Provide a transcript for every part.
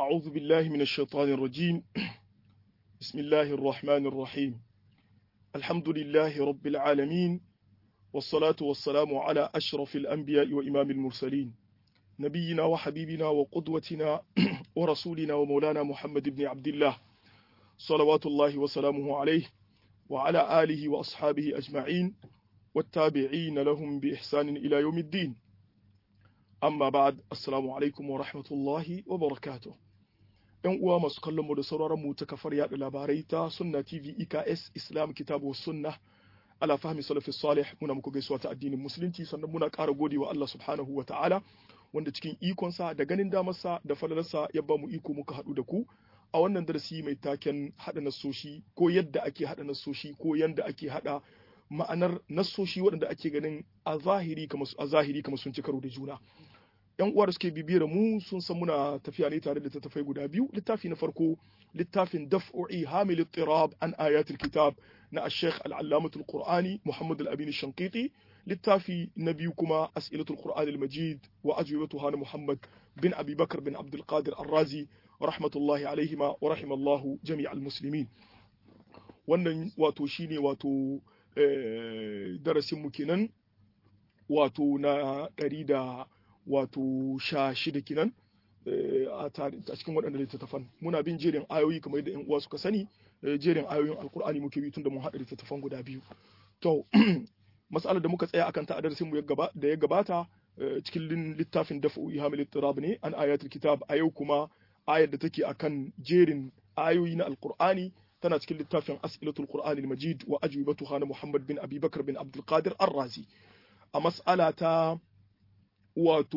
أعوذ بالله من الشيطان الرجيم بسم الله الرحمن الرحيم الحمد لله رب العالمين والصلاة والسلام على أشرف الأنبياء وإمام المرسلين نبينا وحبيبنا وقدوتنا ورسولنا ومولانا محمد بن عبد الله صلوات الله وسلامه عليه وعلى آله وأصحابه أجمعين والتابعين لهم بإحسان إلى يوم الدين amma ba'ad assalamu alaikum wa rahmatullahi wa barakatuh yan uwa masu kallon mu da sauraron mu ta kafar yada labarai ta sunna tv eks islam kitabu sunna ala fahmi salafis salih muna muku gaisuwa ta addinin musulunci sannan muna ƙara godewa Allah subhanahu wa ta'ala wanda cikin ikonsa da ganin damarsa da falalarsa ya ba mu iko muka haɗu da ku a wannan darasi mai taken haɗa nasoshi ko yadda ake haɗa nasoshi ko yadda ake haɗa ma'anar nassoshi waɗanda ake ganin a zahiri kamar a zahiri kamar sun ci karo da juna yan uwa da suke bibiyar mu sun san muna tafiya ne tare da tattafai guda biyu littafi na farko littafin daf'u'i hamil tirab an ayatul kitab na ash-shaykh al-allamah al-qur'ani muhammad al-amin shanqiti littafi na biyu kuma as'ilatul qur'an al-majid wa ajwibatuha na muhammad bin abi bakr bin abdul qadir ar-razi rahmatullahi alaihima wa rahimallahu jami'al muslimin wannan wato shine wato darasinmu kenan wato na ɗari da wato sha shida kenan a cikin waɗanda littattafan muna bin jerin ayoyi kamar yadda yan uwa suka sani jerin ayoyin alkur'ani muke bi tun da mun haɗa littattafan guda biyu to matsalar da muka tsaya akan ta a darasinmu da ya gabata cikin littafin dafa'u ihamil tirab ne an ayatul kitab a yau kuma ayar da take akan jerin ayoyi na alkur'ani tana cikin littafin as'ilatul qur'anil majid wa ajwibatuha na muhammad bin abi bakar bin abdul qadir ar-razi a mas'ala ta wato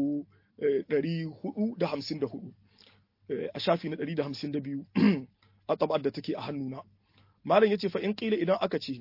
454 a shafi na 152 a tabar da take a hannuna malam yace fa in qila idan aka ce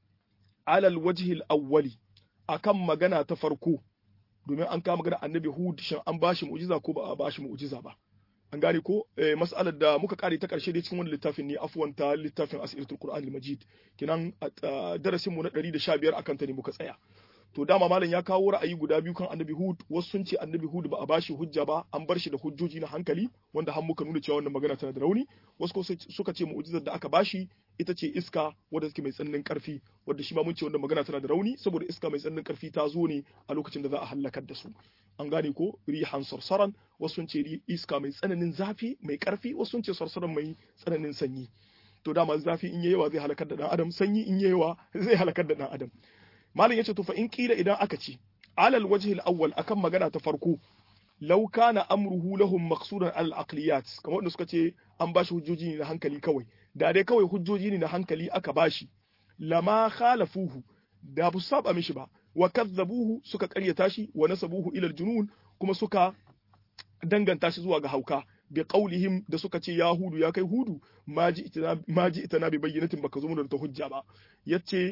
alal wajhi al-awwali akan magana ta farko domin an kama magana annabi hud shin an bashi mu'jiza ko ba a bashi mu'jiza ba an gane ko mas'alar da muka kare ta karshe dai cikin wani littafin ne afwan ta littafin asiratul qur'an al-majid kinan darasin mu na 115 akan ta ne muka tsaya to dama malam ya kawo ra'ayi guda biyu kan annabi hud wasu sun ce annabi hud ba a bashi hujja ba an bar shi da hujjoji na hankali wanda har muka nuna cewa wannan magana tana da rauni wasu suka ce mu'jizar da aka bashi ita ce iska wadda take mai tsananin karfi wadda shi ma mun ce wannan magana tana da rauni saboda iska mai tsananin karfi ta zo ne a lokacin da za a halakar da su an gane ko rihan sarsaran wasu sun ce iska mai tsananin zafi mai karfi wasu sun ce sarsaran mai tsananin sanyi to dama zafi in yayi yawa zai halakar da dan adam sanyi in yayi yawa zai halakar da dan adam malam yace to fa in kila idan aka ce alal wajhi al-awwal akan magana ta farko law kana amruhu lahum maqsudan al aqliyat kamar wanda suka ce an bashi hujjoji ne na hankali kawai da dai kawai hujjoji ne na hankali aka bashi lama khalafuhu da bu saba mishi ba wa kadzabuhu suka karyata shi wa nasabuhu ila al-junun kuma suka danganta shi zuwa ga hauka bi qaulihim da suka ce ya hudu ya kai hudu maji itana maji itana bi bayyinatin baka zo mu da hujja ba yace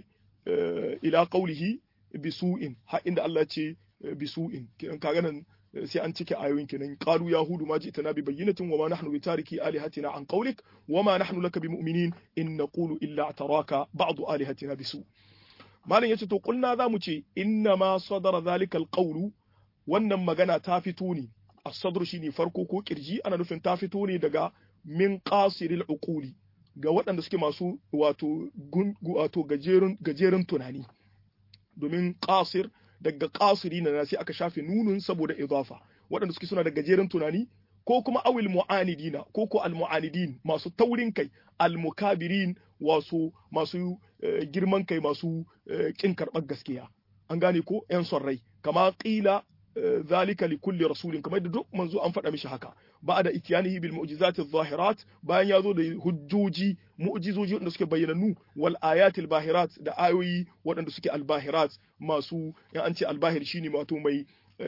ila qaulihi bisu'in har inda Allah ya ce bisu'in kiran kaga nan sai an cike ayoyin kenan qalu yahudu ma ji'tana bi bayyinatin wa ma nahnu bi tariki alihatina an qawlik wa ma nahnu laka bi mu'minin in naqulu illa ataraka ba'd alihatina bisu malam yace to kulna zamu ce inna ma sadara zalika alqawlu wannan magana ta fito ne as-sadr shine farko ko kirji ana nufin ta fito ne daga min qasiril uquli ga waɗanda suke masu wato wato gajerun gajerun tunani domin qasir daga qasiri na sai aka shafe nunun saboda idafa waɗanda suke suna da gajeren tunani ko kuma awil mu'anidina ko ko al mu'anidin masu taurin kai al mukabirin wasu masu girman kai masu kin karɓar gaskiya an gane ko yan son rai kama qila zalika li kulli rasulin kamar da duk manzo an faɗa mishi haka ba'da ityanihi bil mu'jizati adh-dhahirat bayan yazo da hujjoji mu'jizoji wanda suke bayyananu wal ayatil bahirat da ayoyi waɗanda suke al-bahirat masu in an ce al-bahir shine wato mai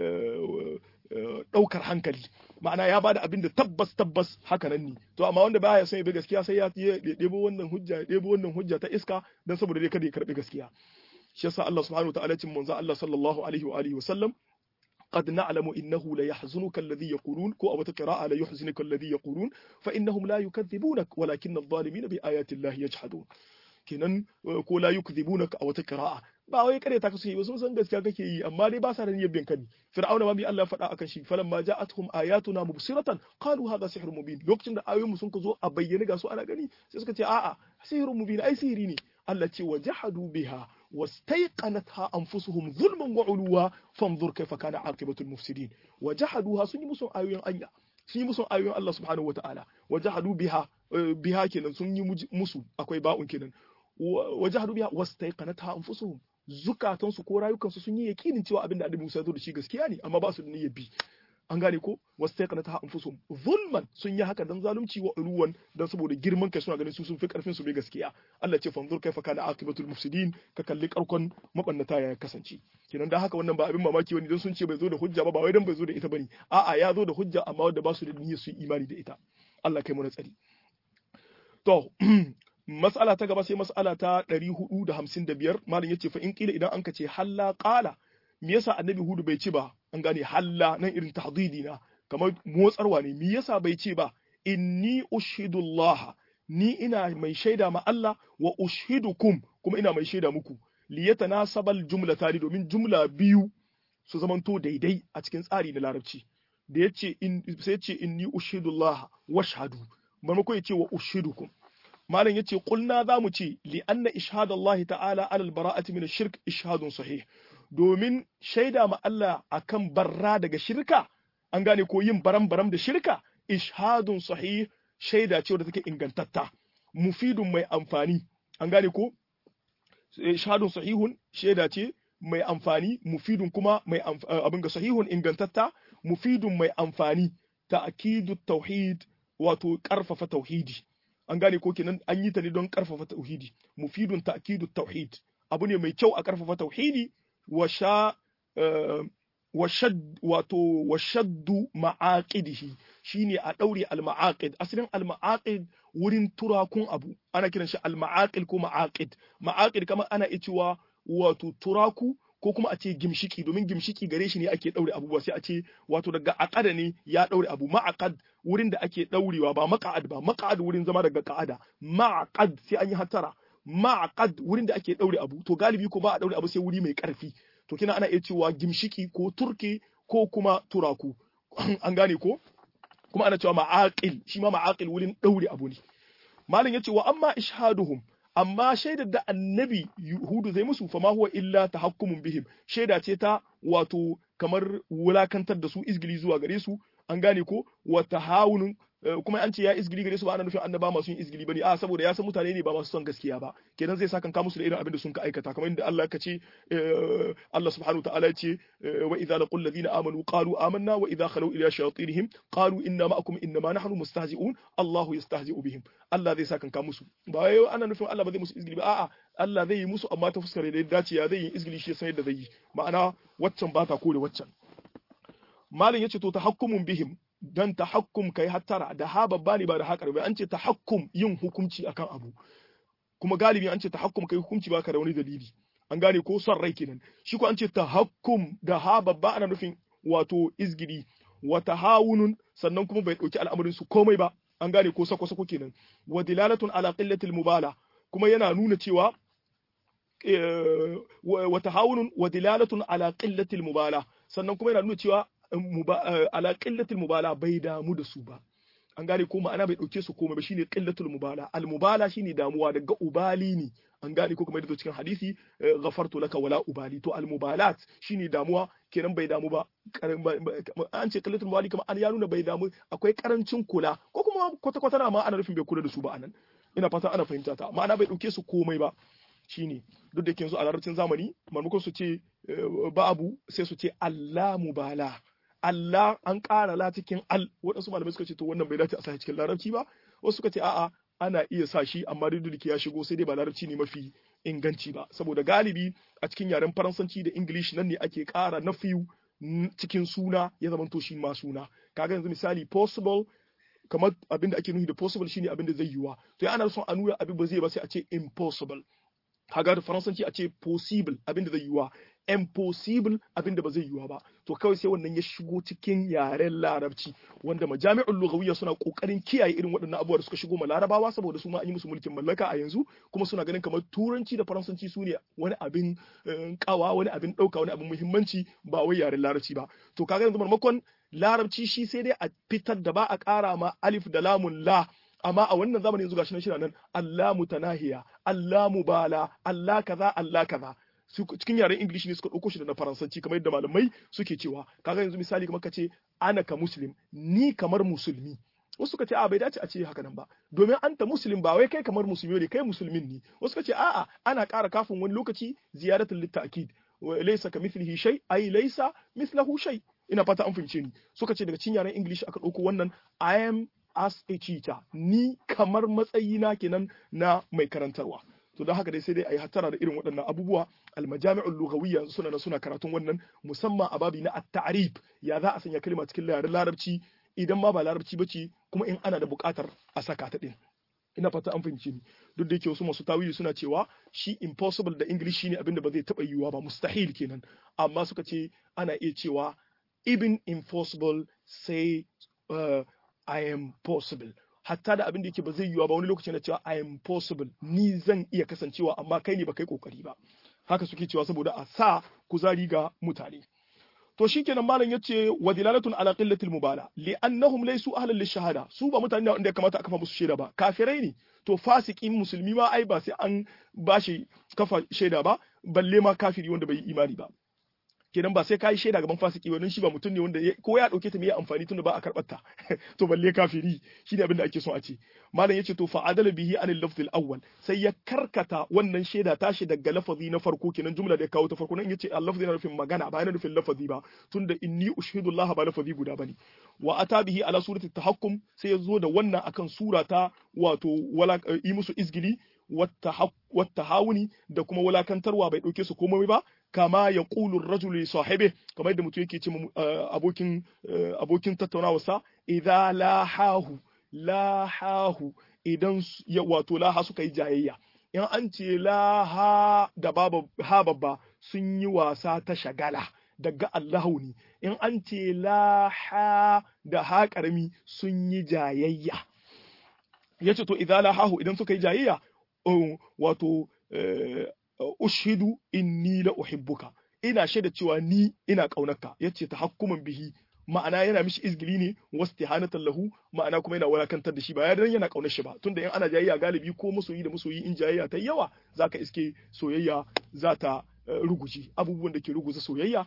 ɗaukar hankali ma'ana ya bada abin da tabbas tabbas haka nan ne to amma wanda baya son ya bi gaskiya sai ya ɗebo wannan hujja ya ɗebo wannan hujja ta iska dan saboda dai kada ya karbi gaskiya shi yasa Allah subhanahu wa ta'ala cin manzo Allah sallallahu alaihi wa alihi wa sallam قد نعلم إنه ليحزنك الذي يقولون كو أو قراءة لا يحزنك الذي يقولون فإنهم لا يكذبونك ولكن الظالمين بآيات الله يجحدون kenan ko la yukdhibunaka a wata qira'a ba wai kare ta kasu yi ba sun san gaskiya kake yi amma dai ba sa da niyyar bin kani fir'auna ma bi Allah ya faɗa akan shi falamma ja'atuhum ayatuna mubsiratan qalu hadha sihrun mubin lokacin da ayoyin mu sun ka zo a bayyane ga su ana gani sai suka ce a'a sihrun mubin ai sihiri ne Allah ce wajahadu biha wastaiqanatha anfusuhum zulman wa uluwa fanzur kaifa kana aqibatul mufsidin wajahaduha sun yi musu ayoyin Allah sun yi musu ayoyin Allah subhanahu wataala wajahadu biha biha kenan sun yi musu akwai ba'un kenan wajahadu biha wastaiqanatha anfusuhum zukatansu ko rayukansu sun yi yakinin cewa abin da Annabi Musa ya zo da shi gaskiya ne amma ba su da niyyar bi an gane ko wastaiqanatha anfusuhum zulman sun yi haka dan zalunci wa uluwan dan saboda girman kai suna ganin su sun fi karfin su bai gaskiya Allah ce fanzur kaifa kana aqibatul mufsidin ka kalli karkon mabannata ya kasance kenan dan haka wannan ba abin mamaki wani dan sun ce bai zo da hujja ba ba wai dan bai zo da ita bane a'a ya zo da hujja amma wanda ba su da niyyar su imani da ita Allah kai mu na tsari to mas'ala ta gaba sai mas'ala ta 455 malam yace fa in kila idan an ka ce halla qala me yasa annabi hudu bai ci ba an gane halla nan irin tahdidi na kamar motsarwa ne me yasa bai ce ba inni ushhidullah ni ina mai shaida ma Allah wa ushidukum kuma ina mai shaida muku li yatanasabal jumlatani domin jumla biyu su zamanto daidai a cikin tsari na larabci da yace in sai yace inni ushhidullah washhadu maimakon yace wa ushidukum malam yace qulna zamu ce li anna ishhadallahi ta'ala ala al-bara'ati min ash-shirk ishhadun sahih domin shaida ma Allah akan barra daga shirka an gane ko yin baram-baram da shirka ishadun sahih shaida ce wadda take ingantatta mufidun mai amfani an gane ko ishadun sahihun shaida ce mai amfani mufidun kuma mai abin ga sahihun ingantatta mufidun mai amfani ta'kidu tauhid wato karfafa tauhidi an gane ko kenan an yi ta ne don karfafa tauhidi mufidun ta'kidu tauhid abu ne mai kyau a karfafa tauhidi washa washad wato washaddu ma'aqidihi shine a daure al-ma'aqid asalin al-ma'aqid wurin turakun abu ana kiran shi al-ma'aqil ko ma'aqid ma'aqid kamar ana cewa wato turaku ko kuma a ce gimshiki domin gimshiki gare shi ne ake daure abubuwa sai a ce wato daga aqada ne ya daure abu ma'aqad wurin da ake daurewa ba maq'ad ba maq'ad wurin zama daga qa'ada ma'aqad sai an yi hatara ma'aqad wurin da ake daure abu to galibi ko ba a daure abu sai wuri mai karfi to kina ana iya cewa gimshiki ko turki ko kuma turaku an gane ko kuma ana cewa ma'aqil shi ma ma'aqil wurin daure abu ne malam yace wa amma ishhaduhum amma shaidar da annabi Hudu zai musu fa ma huwa illa tahakkumun bihim shaida ce ta wato kamar wulakantar da su izgili zuwa gare su an gane ko wa tahawunun kuma an ce ya izgili gare su ba ana nufin annaba masu yin izgili bane a saboda ya san mutane ne ba masu son gaskiya ba kenan zai saka ka musu da irin abin da sun ka aikata kamar inda Allah ka ce Allah subhanahu ta'ala ya ce wa idza laqul ladina amanu qalu amanna wa idza khalu ila shayatinihim qalu inna ma'akum inma nahnu mustahzi'un Allahu yastahzi'u bihim Allah zai saka ka musu ba wai ana nufin Allah ba zai musu izgili ba a'a Allah zai yi musu amma ta fuskar da ya dace ya zai yi izgili shi san yadda zai yi ma'ana waccan ba ta kore waccan malin yace to tahakkumun bihim dan tahakkum kai hattara da ha babba ne ba da haƙar bai an ce tahakkum yin hukunci akan abu kuma galibi an ce tahakkum kai hukunci baka da wani dalili an gane ko son rai kenan shi ko an ce tahakkum da ha babba ana nufin wato izgidi wa tahawunun sannan kuma bai dauki al'amarin su komai ba an gane ko sako sako kenan wa dilalatun ala qillatil mubala kuma yana nuna cewa wa tahawunun wa dilalatun ala qillatil mubala sannan kuma yana nuna cewa ala qillatil mubala bai damu da su ba an gane ko ma'ana bai dauke su komai ba shine qillatul mubala al mubala shine damuwa daga ubali ne an gane ko kuma yadda cikin hadisi ghafartu laka wala ubali to al mubalat shine damuwa kenan bai damu ba an ce qillatul mubali kuma an ya nuna bai damu akwai karancin kula ko kuma kwata kwata na ma ana nufin bai kula da su ba anan ina fatan ana fahimta ta ma'ana bai dauke su komai ba shine duk da yanzu a larabcin zamani maimakon su ce babu sai su ce Allah mubala Allah an ƙara la cikin al waɗansu malamai suka ce to wannan bai dace a sa cikin larabci ba wasu suka ce a'a ana iya sa shi amma duk da ya shigo sai dai ba larabci ne mafi inganci ba saboda galibi a cikin yaren faransanci da english nan ne ake ƙara na fiyu cikin suna ya zama to shi ma suna kaga yanzu misali possible kamar abin da ake nufi da possible shine abin da zai yiwa to ya ana son a nuna abin ba zai ba sai a ce impossible kaga da faransanci a ce possible abin da zai yiwa impossible abin da ba zai yiwa ba to kawai sai wannan ya shigo cikin yaren larabci wanda majami'ul lughawiyya suna kokarin kiyaye irin waɗannan abubuwa da suka shigo ma larabawa saboda su ma an yi musu mulkin mallaka a yanzu kuma suna ganin kamar turanci da faransanci su ne wani abin kawa wani abin ɗauka wani abin muhimmanci ba wai yaren larabci ba to kaga yanzu marmakon larabci shi sai dai a fitar da ba a ƙara ma alif da lamun la amma a wannan zamanin yanzu gashi nan shi nan Allah mutanahiya Allah mubala Allah kaza Allah kaza cikin yaren English ne suka ɗauko shi da na Faransanci kamar yadda malamai suke cewa kaga yanzu misali kamar ka ce ana ka muslim ni kamar musulmi wasu suka ce a bai dace a ce haka nan ba domin anta muslim ba wai kai kamar musulmi ne kai musulmin ne wasu suka ce a'a ana ƙara kafin wani lokaci ziyaratul litta'kid laysa kamithlihi shay ay laysa mithlahu shay ina fata an fahimce ni suka ce daga cikin yaren English aka ɗauko wannan I am as a teacher ni kamar matsayina kenan na mai karantarwa to don haka dai sai dai a yi hattara da irin waɗannan abubuwa almajami'ul lughawiyya suna na suna karatun wannan musamman a babi na at-ta'rib ya za a sanya kalma cikin yaren larabci idan ma ba larabci bace kuma in ana da buƙatar a saka ta din ina fata an fahimce ni duk da yake wasu masu tawili suna cewa shi impossible da english shine abin da ba zai taɓa yiwuwa ba mustahil kenan amma suka ce ana iya cewa even impossible say uh, I am possible hatta da abin da yake ba zai yiwa ba wani lokaci na cewa I am possible ni zan iya kasancewa amma kai ne ba kai kokari ba haka suke cewa saboda a sa kuzari ga mutane to shikenan malam yace wa dilalatun ala qillatil mubala li annahum laysu ahlan lishahada su ba mutane ne wanda ya kamata a kafa musu shaida ba kafirai ne to fasikin musulmi ma ai ba sai an bashi kafa shaida ba balle ma kafiri wanda bai yi imani ba kenan ba sai ka yi shaida gaban fasiki wannan shi ba mutum ne wanda ko ya dauke ta mai amfani tunda ba a karbar ta to balle kafiri shine abin da ake son a ce malam yace to fa adala bihi anil lafz al awwal sai ya karkata wannan shaida tashi daga lafazi na farko kenan jumla da ya kawo ta farko nan yace al lafzi na nufin magana ba yana nufin lafazi ba tunda inni ushhidu Allah ba lafazi guda bane wa ata bihi ala surati tahakkum sai ya zo da wannan akan sura ta wato wala yi musu izgili wata hawuni da kuma wulakantarwa bai ɗauke su komai ba kama ya ƙulun rajuli sahibe kamar yadda mutum yake ce abokin abokin tattaunawa sa idza lahahu lahahu idan ya wato laha suka yi jayayya in an ce laha da ha babba sun yi wasa ta shagala daga Allahu ne in an ce laha da ha karami sun yi jayayya yace to idza lahahu idan suka yi jayayya wato ushidu inni la uhibbuka ina shaida cewa ni ina kaunarka yace ta hakkuman bihi ma'ana yana mishi izgili ne wastihanatan lahu ma'ana kuma yana walakantar da shi ba dan yana kaunar shi ba tunda in ana jayayya galibi ko masoyi da masoyi in jayayya ta yawa zaka iske soyayya za ta ruguji abubuwan da ke ruguza soyayya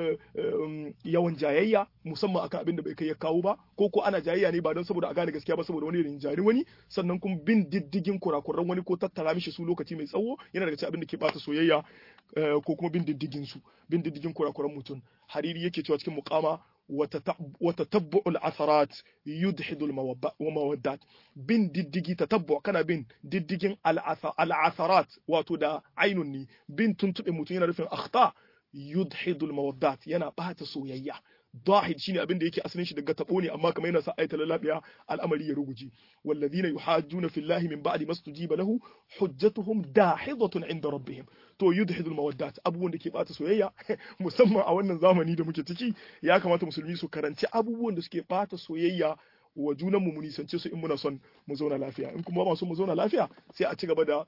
yawan jayayya musamman akan abin da bai kai ya kawo ba ko ko ana jayayya ne ba don saboda a gane gaskiya ba saboda wani rinjari wani sannan kuma bin diddigin kurakuran wani ko tattara mishi su lokaci mai tsawo yana daga cikin abin da ke bata soyayya ko kuma bin diddigin su bin diddigin kurakuran mutum hariri yake cewa cikin muqama وتتبع العثرات يدحض المودات بن ددجي تتبع كان بن ددجين العثرات واتو دا عينني بن تنتبه متون yana rufin akhta yudhidu almawaddat yana bata soyayya dahid shine abin da yake asalin shi daga tabo ne amma kamar yana sa ayata lalabiya al'amari ya ruguje walladhina yuhajjuna fillahi min ba'di mastujiba lahu hujjatuhum dahidatun inda rabbihim to yudhidul mawaddat abubuwan da ke bata soyayya musamman a wannan zamani da muke ciki ya kamata musulmi su karanci abubuwan da suke bata soyayya wa junan mu nisance su in muna son mu zauna lafiya in kuma ba so mu zauna lafiya sai a ci gaba da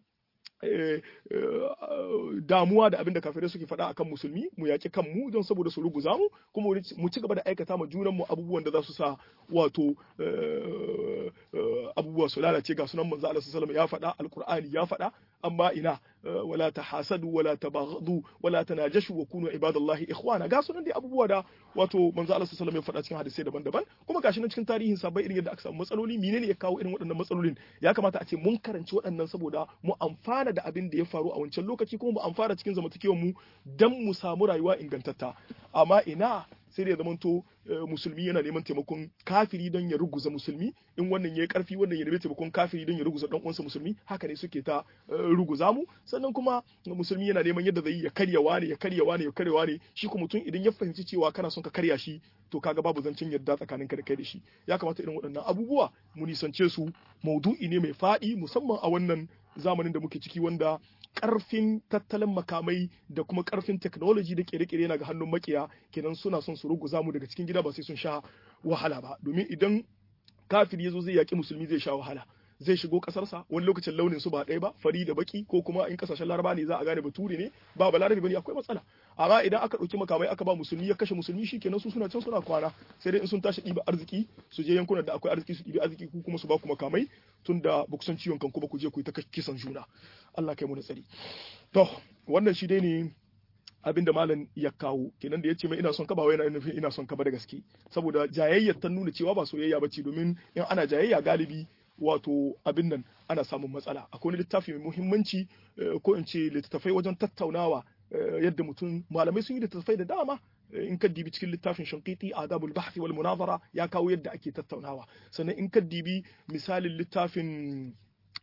damuwa da abin da kafirai suke faɗa akan musulmi mu yaƙi kanmu don saboda su ruguza mu kuma mu ci gaba da aikata ma junan mu abubuwan da za su sa wato abubuwa su lalace ga sunan manzo Allah sallallahu ya faɗa alqur'ani ya faɗa amma ina wala tahasadu wala tabaghadu wala tanajashu wa kunu ibadallahi ikhwana ga sunan dai abubuwa da wato manzo Allah sallallahu ya faɗa cikin hadisai daban-daban kuma gashi nan cikin tarihin sabai irin yadda aka samu matsaloli menene ya kawo irin waɗannan matsalolin ya kamata a ce mun karanci waɗannan saboda mu amfana da abin da ya faru a wancan lokaci kuma mu amfana cikin zamantakewar mu dan mu samu rayuwa ingantatta amma ina sai da ya zamanto musulmi yana neman taimakon kafiri don ya ruguza musulmi in wannan ya yi karfi wannan ya nemi taimakon kafiri don ya ruguza dan uwansa musulmi haka ne suke ta ruguza mu sannan kuma musulmi yana neman yadda zai ya karya wane ya karya wane ya karya wane shi kuma mutum idan ya fahimci cewa kana son ka karya shi to kaga babu zancen yadda tsakanin ka da kai da shi ya kamata irin waɗannan abubuwa mu nisance su maudu'i ne mai faɗi musamman a wannan zamanin da muke ciki wanda karfin tattalin makamai da kuma karfin technology da kere-kere yana ga hannun makiya kenan suna son su ruguza mu daga cikin gida ba sai sun sha wahala ba domin idan kafiri yazo zai yaki musulmi zai sha wahala zai shigo kasarsa wani lokacin launin su ba ɗaya ba fari da baki ko kuma in kasashen laraba ne za a gane bature ne ba balarabe bane akwai matsala amma idan aka ɗauki makamai aka ba musulmi ya kashe musulmi shikenan su suna can suna kwana sai dai in sun tashi ɗiba arziki su je yankunan da akwai arziki su ɗibi arziki ku kuma su ba ku makamai tun da ba ku san ciwon kanku ba ku je ku yi ta kisan juna Allah kai mu da tsari to wannan shi dai ne abin da malam ya kawo kenan da ya ce mai ina son ka ba wai yana nufin ina son ka ba da gaske saboda jayayyar ta nuna cewa ba soyayya ba ce domin in ana jayayya galibi wato abin nan ana samun matsala akwai wani littafi mai muhimmanci ko in ce littattafai wajen tattaunawa yadda mutum malamai sun yi littattafai da dama in ka dibi cikin littafin shankiti adabul bahthi wal munazara ya kawo yadda ake tattaunawa sannan in ka dibi misalin littafin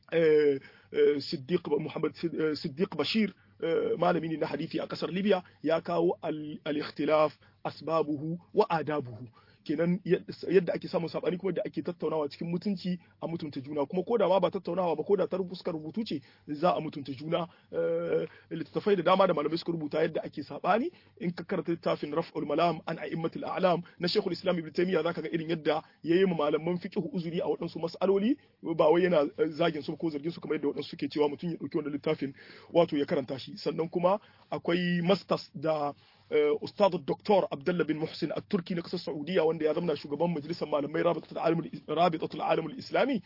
Siddiq Muhammad Siddiq Bashir malami ne na hadisi a kasar Libya ya kawo al-ikhtilaf asbabuhu wa adabuhu kenan yadda ake samun sabani kuma da ake tattaunawa cikin mutunci a mutunta juna kuma ko da ma ba tattaunawa ba ko da ta fuskar rubutu ce za a mutunta juna littattafai da dama da malamai suka rubuta yadda ake sabani in ka karanta littafin raf'ul malam an a'immatul a'lam na shekul islam ibn taymiya zaka ga irin yadda yayi ma malaman fiqh uzuri a waɗansu mas'aloli ba wai yana zagin su ko zargin su kamar yadda waɗansu suke cewa mutum ya dauki wannan littafin wato ya karanta shi sannan kuma akwai masters da ustad doktor abdullah bin muhsin a turki na kasar saudiya wanda ya zama shugaban majalisar malamai rabitatul alamul islami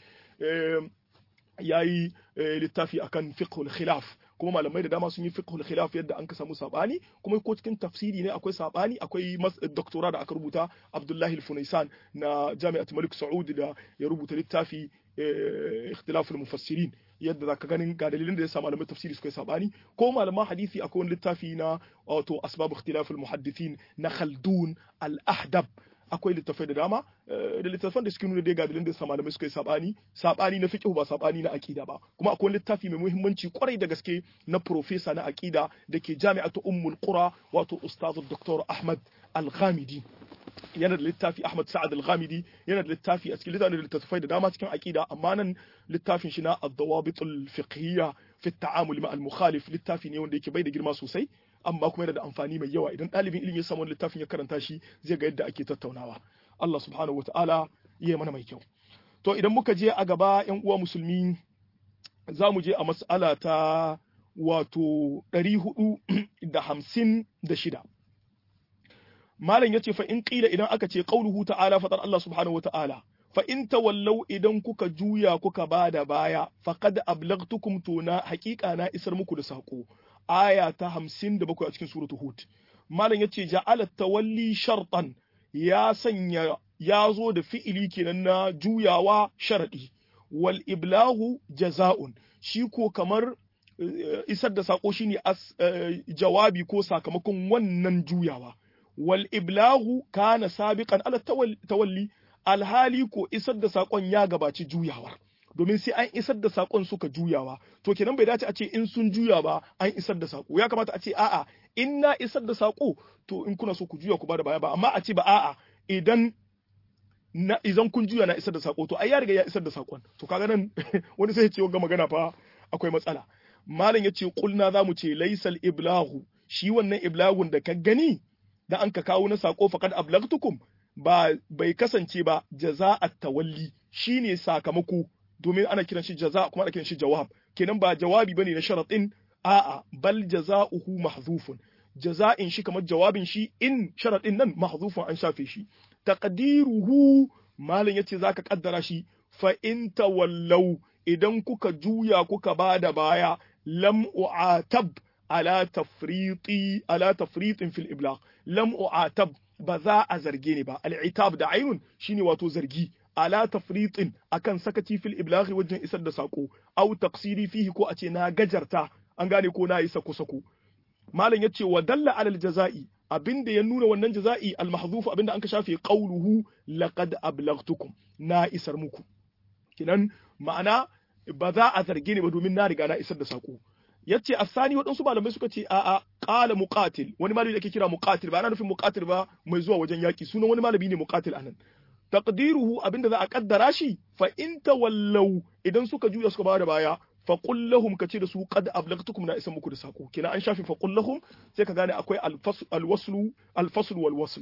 ya yi littafi akan fiqhul khilaf kuma malamai da dama sun yi fiqhul khilaf yadda an ka samu sabani kuma ko cikin tafsiri ne akwai sabani akwai doktora da aka rubuta abdullahi al-funaisan na jami'at malik saud da ya rubuta littafi ikhtilaful mufassirin yadda zaka ganin ga dalilin da ya sa malaman tafsiri suka yi sabani ko malaman hadisi akwai wani littafi na wato asbab ikhtilaful muhaddithin na khaldun al-ahdab akwai littafai da dama da littafan da suke nuna dai ga dalilin da ya sa malamai suka yi sabani sabani na fiqh ba sabani na aqida ba kuma akwai littafi mai muhimmanci kwarai da gaske na professor na aqida da ke jami'atu ummul qura wato ustaz dr ahmad al-ghamidi yana da littafi Ahmad Sa'ad al-Ghamidi yana da littafi a cikin littafin da littattafai da dama cikin aqida amma nan littafin shi na ad-dawabit al-fiqhiyya fi at-ta'amul ma al-mukhalif littafi ne wanda yake bai da girma sosai amma kuma yana da amfani mai yawa idan ɗalibin ilimi ya samu littafin ya karanta shi zai ga yadda ake tattaunawa Allah subhanahu wata'ala ya mana mai kyau to idan muka je a gaba yan uwa musulmi za mu je a mas'ala ta wato 456 malam yace fa in qila idan aka ce qauluhu ta'ala fatar Allah subhanahu wata'ala fa in tawallau idan kuka juya kuka bada baya faqad ablaghtukum tuna haqiqa na isar muku da sako aya ta 57 a cikin suratul hud malam yace ja'ala tawalli shartan ya sanya ya zo da fi'ili kenan na juyawa sharadi wal iblahu jaza'un shi ko kamar isar da sako shine jawabi ko sakamakon wannan juyawa wal iblahu kana sabiqan ala tawalli alhali ko isar da sakon ya gabaci juyawar domin sai an isar da sakon suka juyawa to kenan bai dace a ce in sun juya ba an isar da sako ya kamata a ce a'a in na isar da sako to in kuna so ku juya ku bada baya ba amma a ce ba a'a idan na idan kun juya na isar da sako to ai ya riga ya isar da sakon to kaga nan wani sai ya ce ga magana fa akwai matsala malam yace kulna zamu ce laysal iblahu shi wannan iblagun da ka gani da an ka kawo na sako faqad ablagtukum ba bai kasance ba jaza'at tawalli shine sakamako domin ana kiran shi jaza kuma ana kiran shi jawab kenan ba jawabi bane na sharatin a'a bal jaza'uhu mahzufun jaza'in shi kamar jawabin shi in sharatin nan mahzufun an shafe shi taqdiruhu malam yace zaka kaddara shi fa in tawallau idan kuka juya kuka bada baya lam u'atab ala tafriti ala tafritin fil iblagh lam u'atab ba za a zarge ni ba al'itab da ainun shine wato zargi ala tafritin akan sakaci fil iblaghi wajen isar da sako au taqsiri fihi ko a ce na gajarta an gane ko na yi sako sako malam yace wa dalla alal jaza'i abinda ya nuna wannan jaza'i al mahdhuf abinda an ka shafe qawluhu laqad ablaghtukum na isar muku kinan ma'ana ba za a zarge ni ba domin na riga na isar da sako yace asani waɗansu malamai suka ce a'a qala muqatil wani malami da ake kira muqatil ba ana nufin muqatil ba mai zuwa wajen yaki sunan wani malami ne muqatil anan taqdiruhu abinda za a kaddara shi fa in tawallaw idan suka juya suka bada baya fa qul lahum kace da su qad ablaghtukum na isa muku da sako kina an shafi fa qul lahum sai ka gane akwai al-waslu al-fasl wal waslu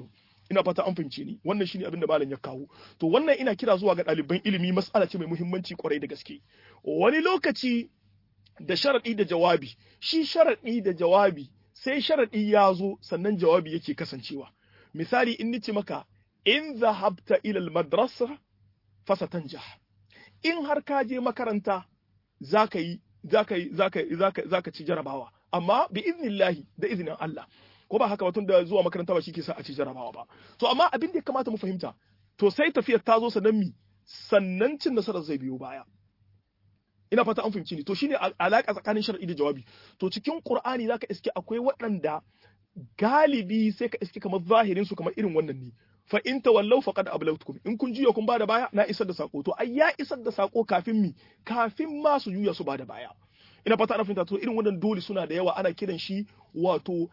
ina fata an fahimce ni wannan shine abin da malam ya kawo to wannan ina kira zuwa ga ɗaliban ilimi mas'ala ce mai muhimmanci kwarai da gaske wani lokaci da sharaɗi da jawabi shi sharaɗi da jawabi sai sharaɗi ya zo sannan jawabi yake kasancewa misali in nice maka in zahabta ila madrasa fasatanjah in har ka je makaranta zaka yi zaka yi zaka zaka zaka ci jarabawa amma bi iznillahi da iznin Allah ko ba haka ba tun da zuwa makaranta ba shi ke sa a ci jarabawa ba to amma abin da ya kamata mu fahimta to sai tafiyar ta zo sannan mi sannan cin nasarar zai biyo baya ina fata an fahimci ni to shine alaka tsakanin shar'i da jawabi to cikin qur'ani zaka iske akwai waɗanda galibi sai ka iske kamar zahirin su kamar irin wannan ne fa in tawallaw faqad ablawtukum in kun juya kun bada baya na isar da sako to ai ya isar da sako kafin mi kafin ma su juya su bada baya ina fata ana fahimta to irin wannan dole suna da yawa ana kiran shi wato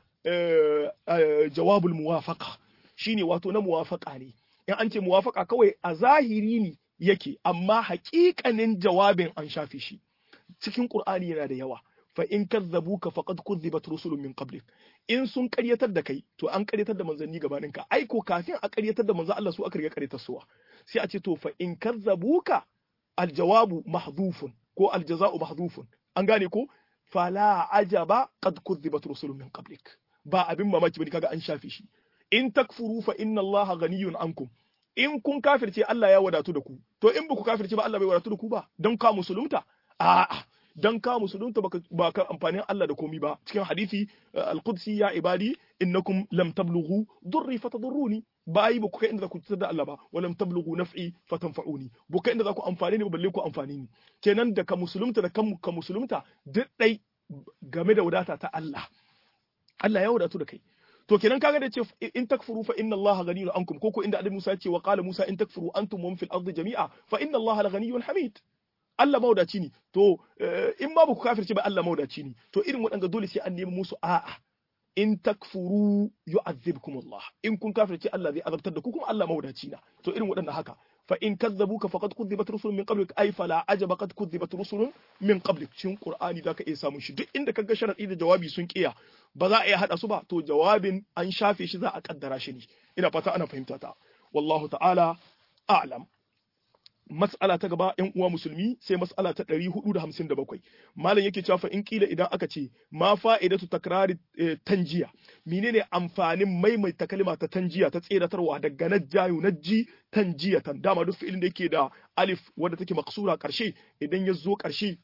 jawabul muwafaqa shine wato na muwafaqa ne in an ce muwafaqa kawai a zahiri ne yake amma haƙiƙanin jawabin an shafe shi cikin qur'ani yana da yawa fa in kazzabuka faqad kuzzibat rusulun min qablik in sun ƙaryatar da kai to an ƙaryatar da manzanni gabanin ka ai ko kafin a ƙaryatar da manzo Allah su aka riga ƙaryatar suwa sai a ce to fa in kazzabuka aljawabu mahdhufun ko aljaza'u mahdhufun an gane ko fala ajaba qad kuzzibat rusulun min qablik ba abin mamaki bane kaga an shafe shi in takfuru fa inna allaha ghaniyun ankum in kun kafirce Allah ya wadatu da ku to in baku kafirce ba Allah bai wadatu da ku ba don ka musulunta a'a dan ka musulunta baka ba ka amfanin Allah da komi ba cikin hadisi al-qudsi ya ibadi innakum lam tablughu durri fatadurruni bayi ba ku kai inda za ku cutar da Allah ba walam tablughu naf'i fatanfa'uni ba kai inda za ku amfane ni ba balle ku amfane ni kenan da ka musulunta da kan ka musulunta duk dai game da wadata ta Allah Allah ya wadatu da kai to kenan kaga da ce in takfuru fa inna Allah ghaniyun ankum koko inda Annabi Musa ya ce wa qala Musa in takfuru antum wa fil ardi jami'a fa inna Allah la ghaniyyun hamid Allah maudaci ne to in ma ku kafirce ba Allah maudaci ne to irin waɗanda dole sai an nemi musu a'a in takfuru yu'adhibkum Allah in kun kafirce Allah zai azabtar da ku kuma Allah maudaci na to irin waɗanda haka fa in kazzabuka faqad kuzzibat rusulun min qablik ay fala ajaba qad kuzzibat rusulun min qablik cikin qur'ani zaka iya samun shi duk inda kaga sharadi da jawabi sun kiya ba za a iya hada su ba to jawabin an shafe shi za a kaddara shi ne ina fata ana fahimta ta wallahu ta'ala a'lam mas'ala ta gaba yan uwa musulmi sai mas'ala ta 457 malam yake cewa fa in kila idan aka ce ma fa'idatu takrari tanjiya menene amfanin maimaita kalma ta tanjiya ta tseratarwa daga najjayu najji tanjiyatan dama duk fi'ilin da yake da alif wanda take maksura karshe idan ya zo karshe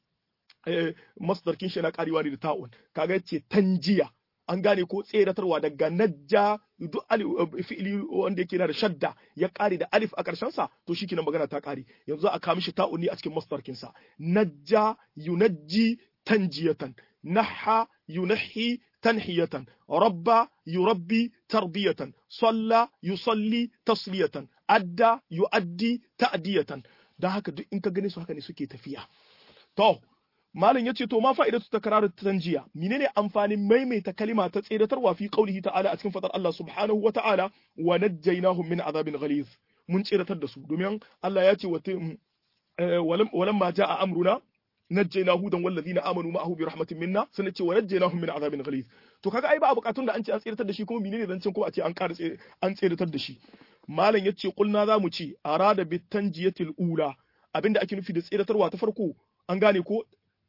masdar kin shi na karewa ne da ta'un kaga yace tanjiya an gane ko tseratarwa daga najja duk fi'ili wanda yake da shadda ya kare da alif a karshen sa to shikenan magana ta kare yanzu a kawo mishi ta'uni a cikin masdarkin sa najja yunajji tanjiyatan naha yunahi tanhiyatan rabba yurabbi tarbiyatan salla yusalli tasliyatan adda yuaddi ta'diyatan dan haka duk in ka gane su haka ne suke tafiya to malam yace to ma fa'idatu takrar tanjiya menene amfanin maimaita kalima ta tsiratarwa fi qaulihi ta'ala a cikin fadar Allah subhanahu wa ta'ala wa najjaynahum min azabin ghaliz mun tsiratar da su domin Allah ya ce wa walamma jaa amruna najjayna hudan wallazina amanu ma'ahu bi rahmatin minna sun ce wa najjaynahum min azabin ghaliz to kaga ai ba a bukatun da an ce an tsiratar da shi kuma menene zancen kuma a ce an ƙara an tsiratar da shi malam yace kulna zamu ce arada bit tanjiyatil ula abinda ake nufi da tsiratarwa ta farko an gane ko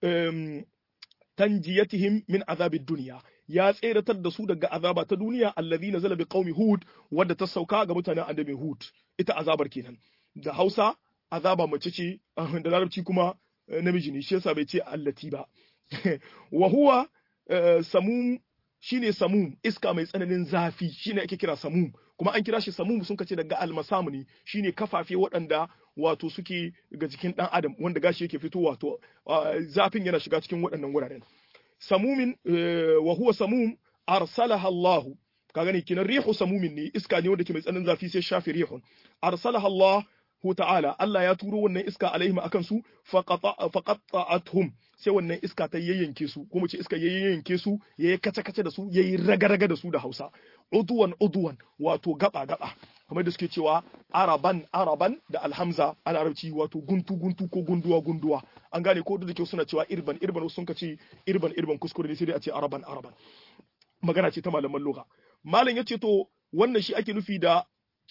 tanjiyatihim min azabid dunya ya tseratar da su daga azaba ta duniya allazi nazala bi qaumi hud wadda ta sauka ga mutanen annabi hud ita azabar kenan da Hausa azaba mace ce da larabci kuma namiji ne shi yasa bai ce allati ba wa huwa samum shine samum iska mai tsananin zafi shine ake kira samum kuma an kira shi samum sun kace daga almasamu ne shine kafafe waɗanda wato suke ga jikin ɗan adam wanda gashi yake fito wato zafin yana shiga cikin waɗannan wuraren samumin wa huwa samum arsalaha Allah ka gani kinan rihu samumin ne iska ne wanda ke mai tsananin zafi sai shafi rihun arsalaha Allah hu ta'ala Allah ya turo wannan iska alaihim akan su faqata'atuhum sai wannan iska ta yayyanke su kuma ce iska yayyanke su yayi kace kace da su yayi raga-raga da su da Hausa uduwan uduwan wato gaba gaba kamar da suke cewa araban araban da alhamza a larabci wato guntu guntu ko gunduwa gunduwa an gane ko da kyau suna cewa irban irban sun ka ce irban irban kuskure ne sai dai a ce araban araban magana ce ta malaman lugha malam yace to wannan shi ake nufi da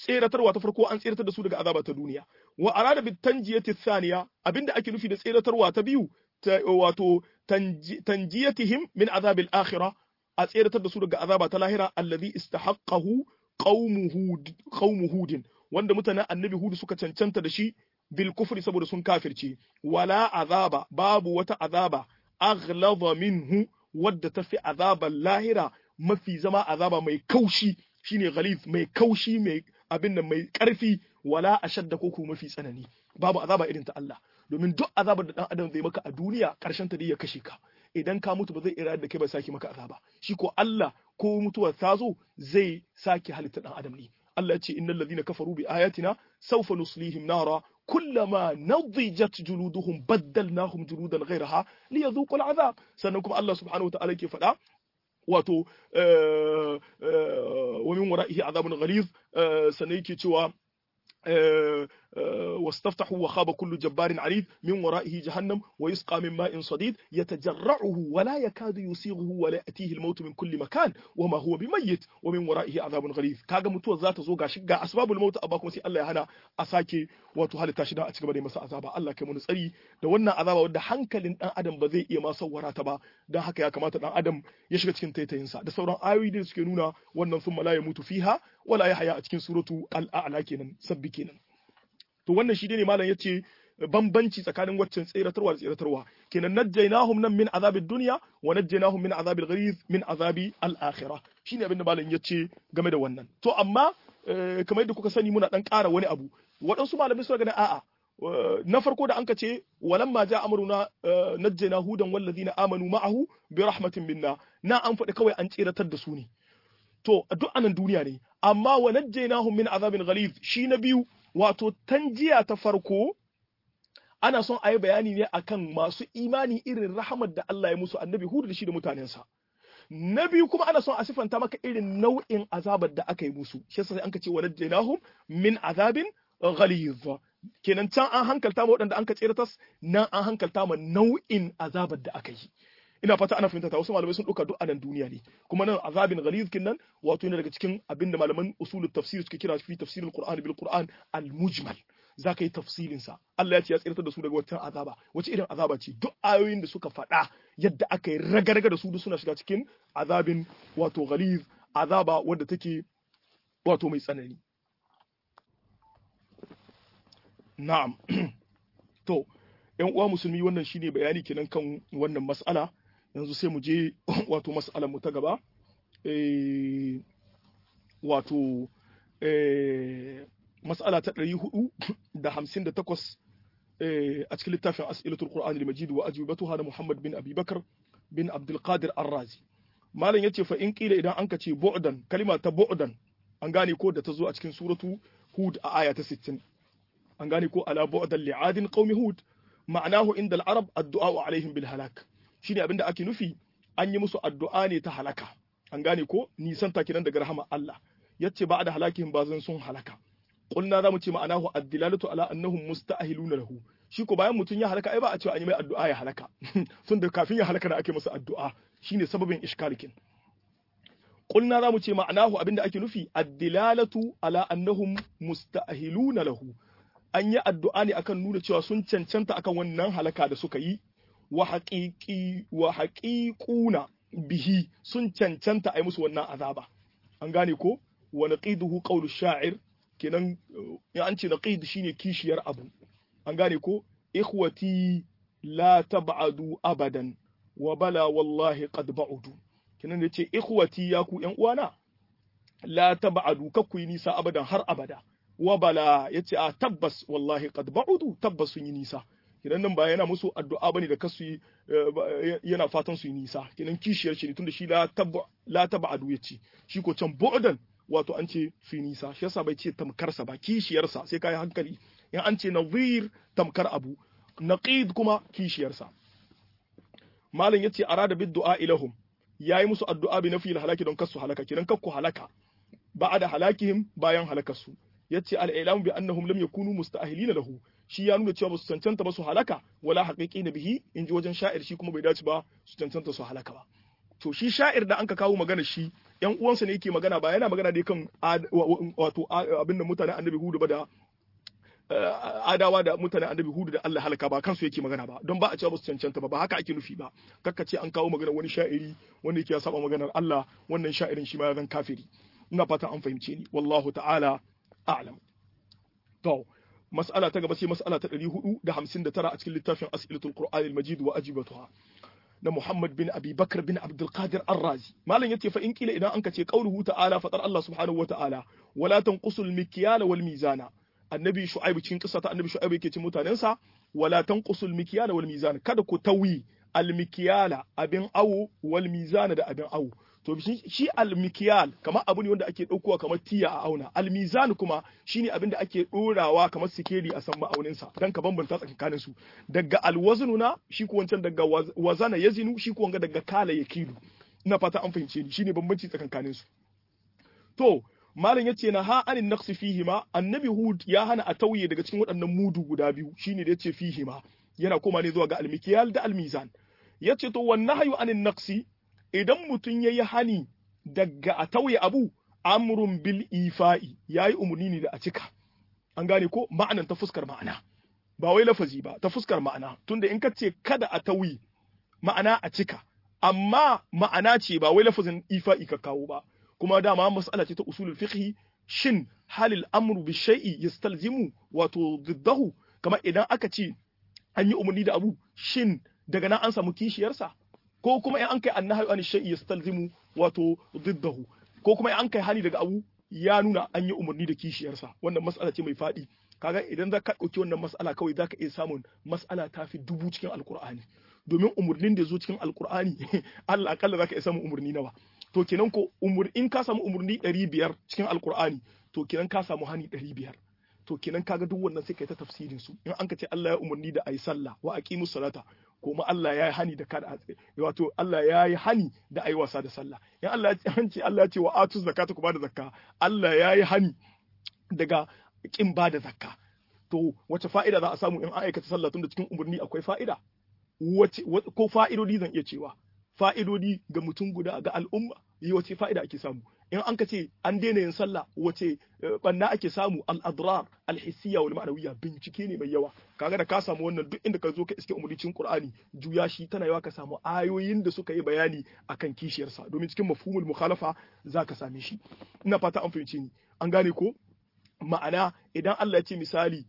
tseratarwa ta farko an tseratar da su daga azaba ta duniya wa arada bit tanjiyati thaniya abinda ake nufi da tseratarwa ta biyu wato tanjiyatihim min azabil akhirah a tseratar da su daga azaba ta lahira allazi istahaqqahu qaumuhu hudin wanda mutanen annabi hudu suka cancanta da shi bil kufri saboda sun kafirce wala azaba babu wata azaba aghlaba minhu wadda tafi azaban lahira mafi zama azaba mai kaushi shine ghalith mai kaushi mai abin nan mai karfi wala ashadda ko mafi tsanani babu azaba irin ta Allah domin duk azabar da dan adam zai maka a duniya karshen ta dai ya kashe ka idan ka mutu ba zai ira da kai ba saki maka azaba shi ko Allah ko mutuwar ta zo zai sake halitta dan adam ne Allah ya ce innal ladhina kafaru bi ayatina sawfa nuslihim nara kullama nadijat juluduhum baddalnahum juludan ghayraha liyadhuqu al'azab sannan kuma Allah subhanahu wa ta'ala ke faɗa wato wa min wara'ihi azabun ghaliz sannan yake cewa واستفتحوا وخاب كل جبار عنيد من ورائه جهنم ويسقى من ماء صديد يتجرعه ولا يكاد يسيغه ولا يأتيه الموت من كل مكان وما هو بميت ومن ورائه عذاب غليظ kaga mutuwar za ta zo gashi ga asbabul maut amma kuma sai Allah ya hana a sake wato halitta shi da a cigaba da masa azaba Allah kai mu tsari da wannan azaba wanda hankalin dan adam ba zai iya ma sawwara ta ba dan haka ya kamata dan adam ya shiga cikin taitayinsa da sauran ayoyi da suke nuna wannan sun la ya mutu fiha wala ya haya a cikin suratu al-a'la kenan sabbi kenan to wannan shi ne malam yace bambanci tsakanin waccan tseratarwa da tseratarwa kenan najjaynahum nan min azabid dunya wa najjaynahum min azabil gharib min azabi al-akhirah shine abin da malam yace game da wannan to amma kamar yadda kuka sani muna dan ƙara wani abu waɗansu malamai suna ganin a'a na farko da anka ce walamma ja amruna najjayna hudan wallazina amanu ma'ahu bi rahmatin minna na an faɗi kawai an tseratar da su ne to duk anan duniya ne amma wa najjaynahum min azabin ghalib shi na biyu wato tanjiya ta farko ana son a yi bayani ne akan masu imani irin rahamar da Allah ya musu annabi hudu da shi da mutanensa na biyu kuma ana son a sifanta maka irin nau'in azabar da aka yi musu shi yasa an ka ce wa najjaynahum min azabin ghalidh kenan can an hankalta ma waɗanda an ka tseratas nan an hankalta ma nau'in azabar da aka yi ina fata ana fahimta ta wasu malamai sun ɗauka duk anan duniya ne kuma nan azabin ghaliz nan wato yana daga cikin abin da malaman usulul tafsir suke kira fi tafsirul qur'an bil qur'an al mujmal zaka yi tafsirin sa Allah ya ce ya tsirtar da su daga wata azaba wace irin azaba ce duk ayoyin da suka faɗa yadda aka yi raga-raga da su duk suna shiga cikin azabin wato ghaliz azaba wadda take wato mai tsanani na'am to ƴan uwa musulmi wannan shine bayani kenan kan wannan mas'ala yanzu sai mu je wato mas'alar mu ta gaba wato mas'ala ta ɗari hudu da hamsin da takwas a cikin littafin as'ilatul qur'an al-majid wa ajwibatuha da muhammad bin abubakar bin abdul qadir ar-razi malam yace fa in kila idan an ka ce bu'dan kalima ta bu'dan an gane ko da ta zo a cikin suratu hud a aya ta 60 an gane ko ala bu'dan li'adin qaumi hud ma'anahu inda al-arab addu'a alaihim bil halak shine abinda ake nufi an yi musu addu'a ne ta halaka an gane ko nisan ta kinan daga rahama Allah yace ba da halakin ba zan sun halaka qulna zamu ce ma'anahu ad-dilalatu ala annahum musta'hiluna lahu shi ko bayan mutun ya halaka ai ba a cewa an yi mai addu'a ya halaka tun da kafin ya halaka da ake masa addu'a shine sababin ishkalikin qulna zamu ce ma'anahu abinda ake nufi ad-dilalatu ala annahum musta'hiluna lahu an yi addu'a ne akan nuna cewa sun cancanta akan wannan halaka da suka yi wa haƙiƙi wa haƙiƙuna bihi sun cancanta a yi musu wannan azaba an gane ko wa naqiduhu qawlu sha'ir kenan in an ce naqid shine kishiyar abu an gane ko ikhwati la tab'adu abadan wa bala wallahi qad ba'udu kenan da ce ikhwati ya ku yan uwana la tab'adu kakku yi nisa abadan har abada wa bala yace a tabbas wallahi qad ba'udu tabbas sun yi nisa kidan nan ba yana musu addu'a bane da kasu yana fatan su yi nisa kidan kishiyar shi ne tunda shi la tabba la tab'adu yace shi ko can bu'dan wato an ce su yi nisa shi yasa bai ce tamkarsa ba kishiyarsa sai kai hankali in an ce nazir tamkar abu naqid kuma kishiyarsa malam yace arada bid du'a ilahum yayi musu addu'a bi nafi halaki don kasu halaka kidan kakku halaka ba'da halakihim bayan halakarsu yace al-ilam bi annahum lam yakunu musta'hilina lahu shi ya nuna cewa ba su cancanta ba su halaka wala haqiqi na bihi in ji wajen sha'ir shi kuma bai dace ba su cancanta su halaka ba to shi sha'ir da anka kawo magana shi yan uwansa ne yake magana ba yana magana dai kan wato abin da mutanen annabi hudu ba da adawa da mutanen annabi hudu da Allah halaka ba kansu yake magana ba don ba a cewa ba su cancanta ba ba haka ake nufi ba kakka ce an kawo magana wani sha'iri wanda yake ya saba maganar Allah wannan sha'irin shi ma ya zan kafiri ina fatan an fahimce ni wallahu ta'ala a'lam to mas'ala ta gaba sai mas'ala ta 459 a cikin littafin as'ilatul qur'an al-majid wa ajibatuha na Muhammad bin Abi Bakr bin Abdul Qadir Ar-Razi malam yace fa in kila idan anka ce qauluhu ta'ala fatar Allah subhanahu wa ta'ala wala tanqusul mikyala wal mizana annabi shu'aibu cikin kissa ta annabi shu'aibu yake cin mutanensa wala tanqusul mikyala wal mizana kada ku tawi al mikyala abin awo wal mizana da abin awo to shi al mikyal kamar abu ne wanda ake daukowa kamar tiya a auna al mizan kuma shine abin da ake dorawa kamar sikeli a san ma'aunin sa dan ka bambanta tsakanin su daga al waznuna shi ko wancan daga wazana yazinu shi ko wanga daga kala yakilu ina fata an fahimce ni shine bambanci tsakanin su to malam yace na ha anin naqsi fihima annabi hud ya hana a tauye daga cikin waɗannan mudu guda biyu shine da yace fihima yana koma ne zuwa ga almikiyal da almizan yace to wan nahyu anin naqsi idan mutun yayi hani daga a tauye abu amrun bil ifa'i yayi umurni ne da a cika an gane ko ma'anan ta fuskar ma'ana ba wai lafazi ba ta fuskar ma'ana tunda in ka ce kada a tauye ma'ana a cika amma ma'ana ce ba wai lafazin ifa'i ka kawo ba kuma dama mas'ala ce ta usulul fiqh shin halil amru bi shay'i yastalzimu wato diddahu kamar idan aka ce an yi umarni da abu shin daga nan an samu kishiyarsa ko kuma in an kai annahi an shay'i yastalzimu wato diddahu ko kuma in an kai hani daga abu ya nuna an yi umarni da kishiyarsa wannan mas'ala ce mai faɗi kaga idan za ka ɗauki wannan mas'ala kawai za ka iya samun mas'ala ta fi dubu cikin alkur'ani domin umarnin da zo cikin alkur'ani Allah akalla za ka iya samun umarni nawa to kenan ko umur in ka samu umurni 500 cikin alkur'ani to kenan ka samu hani 500 to kenan kaga duk wannan sai kai ta tafsirin su in an ka ce Allah ya umurni da ayi sallah wa aqimus salata kuma Allah ya yi hani da kada wato Allah ya yi hani da ayi wasa da sallah in Allah ya ce Allah ya ce wa atu zakata ku bada zakka Allah ya yi hani daga kin bada zakka to wace fa'ida za a samu in an aikata sallah tunda cikin umurni akwai fa'ida wace ko fa'idodi zan iya cewa fa'idodi ga mutum guda ga al'umma yi wace fa'ida ake samu in an ka ce an daina yin sallah wace banna ake samu al-adrar al-hissiyya wal ma'nawiyya bincike ne mai yawa kaga da ka samu wannan duk inda ka zo ka iske umuricin qur'ani juya shi tana yawa ka samu ayoyin da suka yi bayani akan kishiyarsa domin cikin mafhumul mukhalafa zaka same shi ina fata an fahimce ni an gane ko ma'ana idan Allah ya ce misali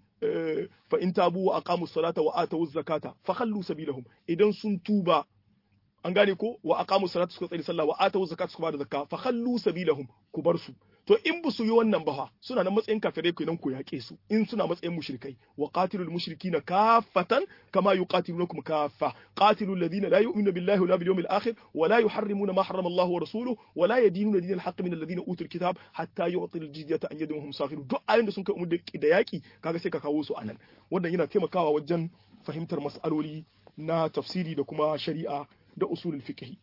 fa in tabu wa aqamu salata wa atu zakata fa khallu sabilahum idan sun tuba an gane ko wa aqamu salata suka tsari sallah wa atu zakata suka bada zakka fa khallu sabilahum ku bar su to in ba su yi wannan ba suna nan matsayin kafirai kenan ku yaƙe su in suna matsayin mushrikai wa qatilul mushrikina kaffatan kama yuqatilunakum kaffa qatilul ladina la yu'minuna billahi wala bil yawmil akhir wa la yuharrimuna ma harrama Allah wa rasuluhu wa la yadinuna dinal haqq min alladhina utul kitab hatta yu'til jizyata an yadin hum saghirun duk ayoyin da sun kai umur da yaƙi kaga sai ka kawo su anan wannan yana taimakawa wajen fahimtar mas'aloli na tafsiri da kuma shari'a da usulul fiqh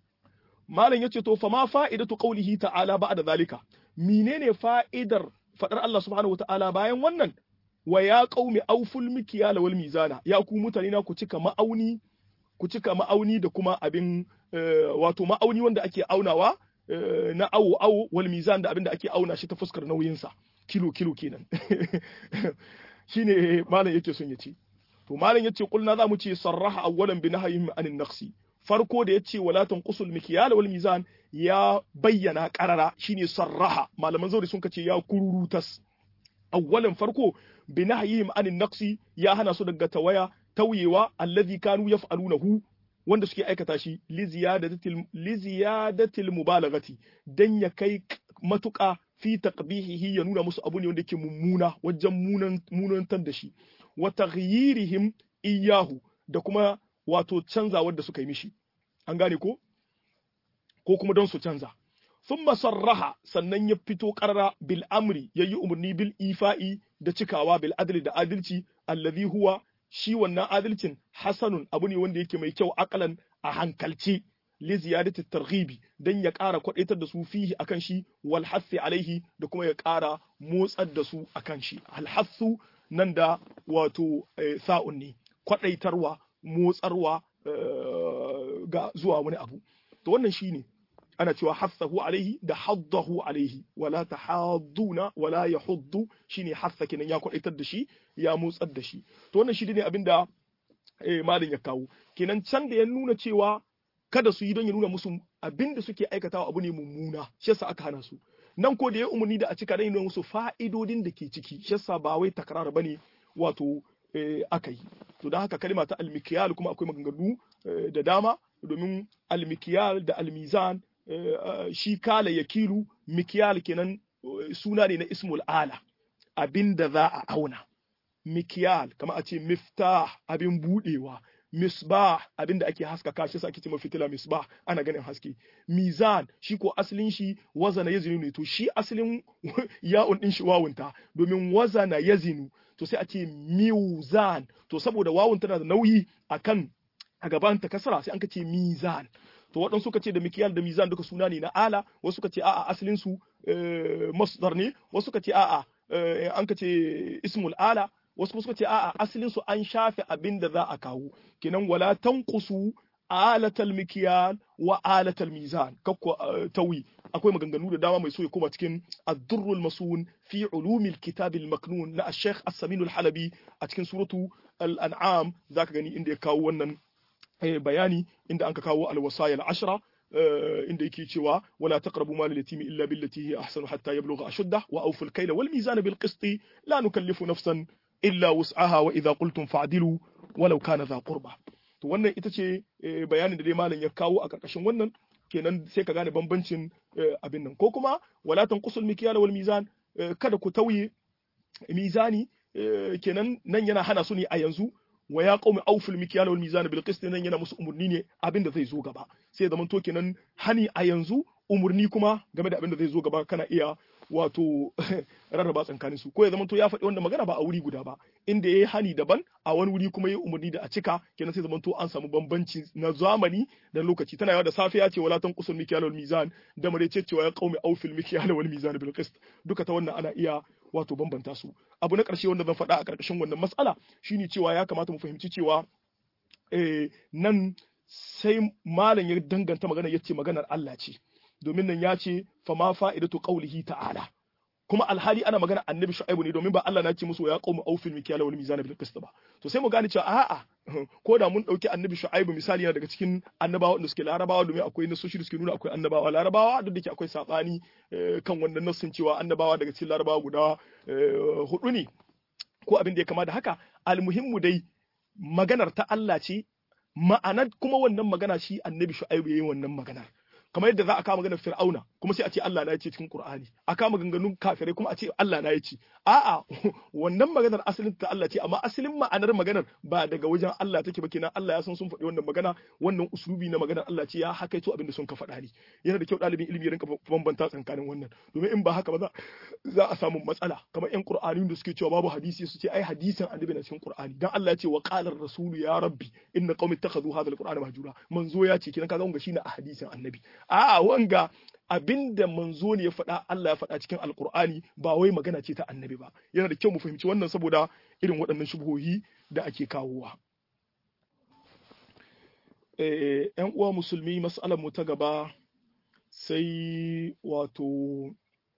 malam yace to fa ma fa'idatu qawlihi ta'ala ba'da zalika menene fa'idar fadar Allah subhanahu wata'ala bayan wannan wa ya qaumi awful mikyala wal mizana ya ku mutane na ku cika ma'auni ku cika ma'auni da kuma abin wato ma'auni wanda ake aunawa na awo awo wal mizan da abin da ake auna shi ta fuskar nauyinsa kilo kilo kenan shine malam yake son ya ce to malam yace kulna za mu ce sarraha awwalan bi nahyihim anin naqsi farko da yace wala tanqusul mikyala wal mizan ya bayyana qarara shine sarraha malaman zauri sun kace ya kururutas awwalan farko bi nahyihim anin naqsi ya hana su daga tawaya tauyewa allazi kanu yaf'alunahu wanda suke aikata shi li ziyadatil li ziyadatil mubalaghati dan ya kai matuƙa fi taqbihihi ya nuna musu abu ne wanda yake mummuna wajen munan munantar da shi wa taghyirihim iyahu da kuma wato canzawar da suka yi mishi an gane ko ko kuma don su canza thumma sarraha sannan ya fito qarara bil amri yayi umarni bil ifa'i da cikawa bil adli da adalci allazi huwa shi wannan adalcin hasanun abu ne wanda yake mai kyau akalan a hankalce li ziyadati targhibi dan ya ƙara kwadaitar da su fihi akan shi wal hassi alaihi da kuma ya ƙara motsar da su akan shi al hassu nan da wato sa'un ne kwadaitarwa motsarwa ga zuwa wani abu to wannan shine ana cewa hassahu alaihi da haddahu alaihi wala tahadduna wala yahuddu shine hassa kenan ya kwaitar da shi ya motsar da shi to wannan shi ne abinda eh, malin ya kawo kenan can da ya nuna cewa kada su yi don ya nuna musu abinda suke aikatawa abu ne mummuna shi yasa aka hana su nan ko da ya umarni da a cika da nuna musu fa'idodin da ke ciki shi yasa ba wai takrar bane wato eh, aka yi to don haka kalma ta almikiyal kuma akwai maganganu eh, da dama domin almikiyal da almizan eh, shi kala yakilu mikiyal kenan eh, suna ne na ismul ala abinda za a auna mikiyal kama a ce miftah abin budewa misbah abinda ake haskaka shi ake ce fitila misbah ana ganin haske mizan shi ko asalin shi wazana yazinu ne to shi asalin ya'un din shi wawunta domin wazana yazinu to sai a ce mizan to saboda wawun tana da nauyi akan a gaban ta kasara sai an ce mizan to waɗansu suka ce da mikiyal da mizan duka suna ne na ala wasu suka ce a'a asalin su masdar ne wasu suka ce a'a an ka ce ismul ala wasu kuma suka ce a'a asalin su an shafe abin da za a kawo kinan wala tanqusu alatal mikiyal wa alatal mizan kakko tawi akwai maganganu da dama mai so ya koma cikin ad-durrul masun fi ulumil kitab al-maknun na al-sheikh as-samin al-halabi a cikin suratu al-an'am zaka gani inda ya kawo wannan bayani inda anka kawo al-wasaya al-ashra inda yake cewa wala taqrabu mal al-yatimi illa billati hi ahsanu hatta yablugha ashuddah wa awfu al-kayla wal mizana bil qisti la nukallifu nafsan illa wus'aha wa idza qultum fa'dilu walau kana dha qurba to wannan ita ce bayanin da dai malam ya kawo a karkashin wannan kenan sai ka gane bambancin abin nan ko kuma wala tanqusul mikyal wal mizan kada ku tauye mizani kenan nan yana hana su ne a yanzu wa ya qaumi awful mikyal wal mizan bil qist nan yana musu umurni ne abin da zai zo gaba sai zaman to kenan hani a yanzu umurni kuma game da abin da zai zo gaba kana iya wato rarraba tsakanin su ko ya zama to ya faɗi wanda magana ba a wuri guda ba inda yayi hani daban a wani wuri kuma yayi umarni da a cika kenan sai zaman to an samu bambanci na zamani da lokaci tana yawa da safiya ce wala tan qusul mikyal wal mizan da mare ce cewa ya qaumi awfil mikyal wal mizan bil qist duka ta wannan ana iya wato bambanta su abu na ƙarshe wanda zan faɗa a ƙarƙashin wannan matsala shine cewa ya kamata mu fahimci cewa eh, nan sai malam ya danganta magana yace maganar Allah ce domin nan ya ce fa ma fa'idatu qawlihi ta'ala kuma alhali ana magana annabi shu'aibu ne domin ba Allah na ce musu ya qaumu awfil mikyala wal mizana bil qist ba to sai mu gane cewa a'a ko da mun dauki annabi shu'aibu misali yana daga cikin annabawa wanda suke larabawa domin akwai nasoshi da suke nuna akwai annabawa larabawa duk da ke akwai sabani kan wannan nassin cewa annabawa daga cikin larabawa guda hudu ne ko abin da ya kama da haka almuhimmu dai maganar ta Allah ce ma'anar kuma wannan magana shi annabi shu'aibu yayin wannan maganar kamar yadda za a kama maganar fir'auna kuma sai a ce Allah na yace cikin Qur'ani a kama ganganun kafirai kuma a ce Allah na yace a'a wannan maganar asalin ta Allah ce amma asalin ma'anar maganar ba daga wajen Allah take ba kenan Allah ya san sun faɗi wannan magana wannan uslubi na maganar Allah ce ya hakaito abin da sun ka faɗa ne yana da kyau ɗalibin ilimi ya rinka bambanta tsakanin wannan domin in ba haka ba za a samu matsala kamar ƴan Qur'ani da suke cewa babu hadisi su ce ai hadisin annabi na cikin Qur'ani dan Allah ya ce wa qala ar-rasulu ya rabbi inna qaumi ittakhadhu hadha al-qur'ana mahjura manzo ya ce kenan kaga wanga shine a hadisin annabi a'a wanga abinda manzo ne ya faɗa Allah ya faɗa cikin alkur'ani ba wai magana ce ta annabi ba yana da kyau mu fahimci wannan saboda irin waɗannan shubuhohi da ake kawowa yan uwa musulmi mas'alar mu ta gaba sai wato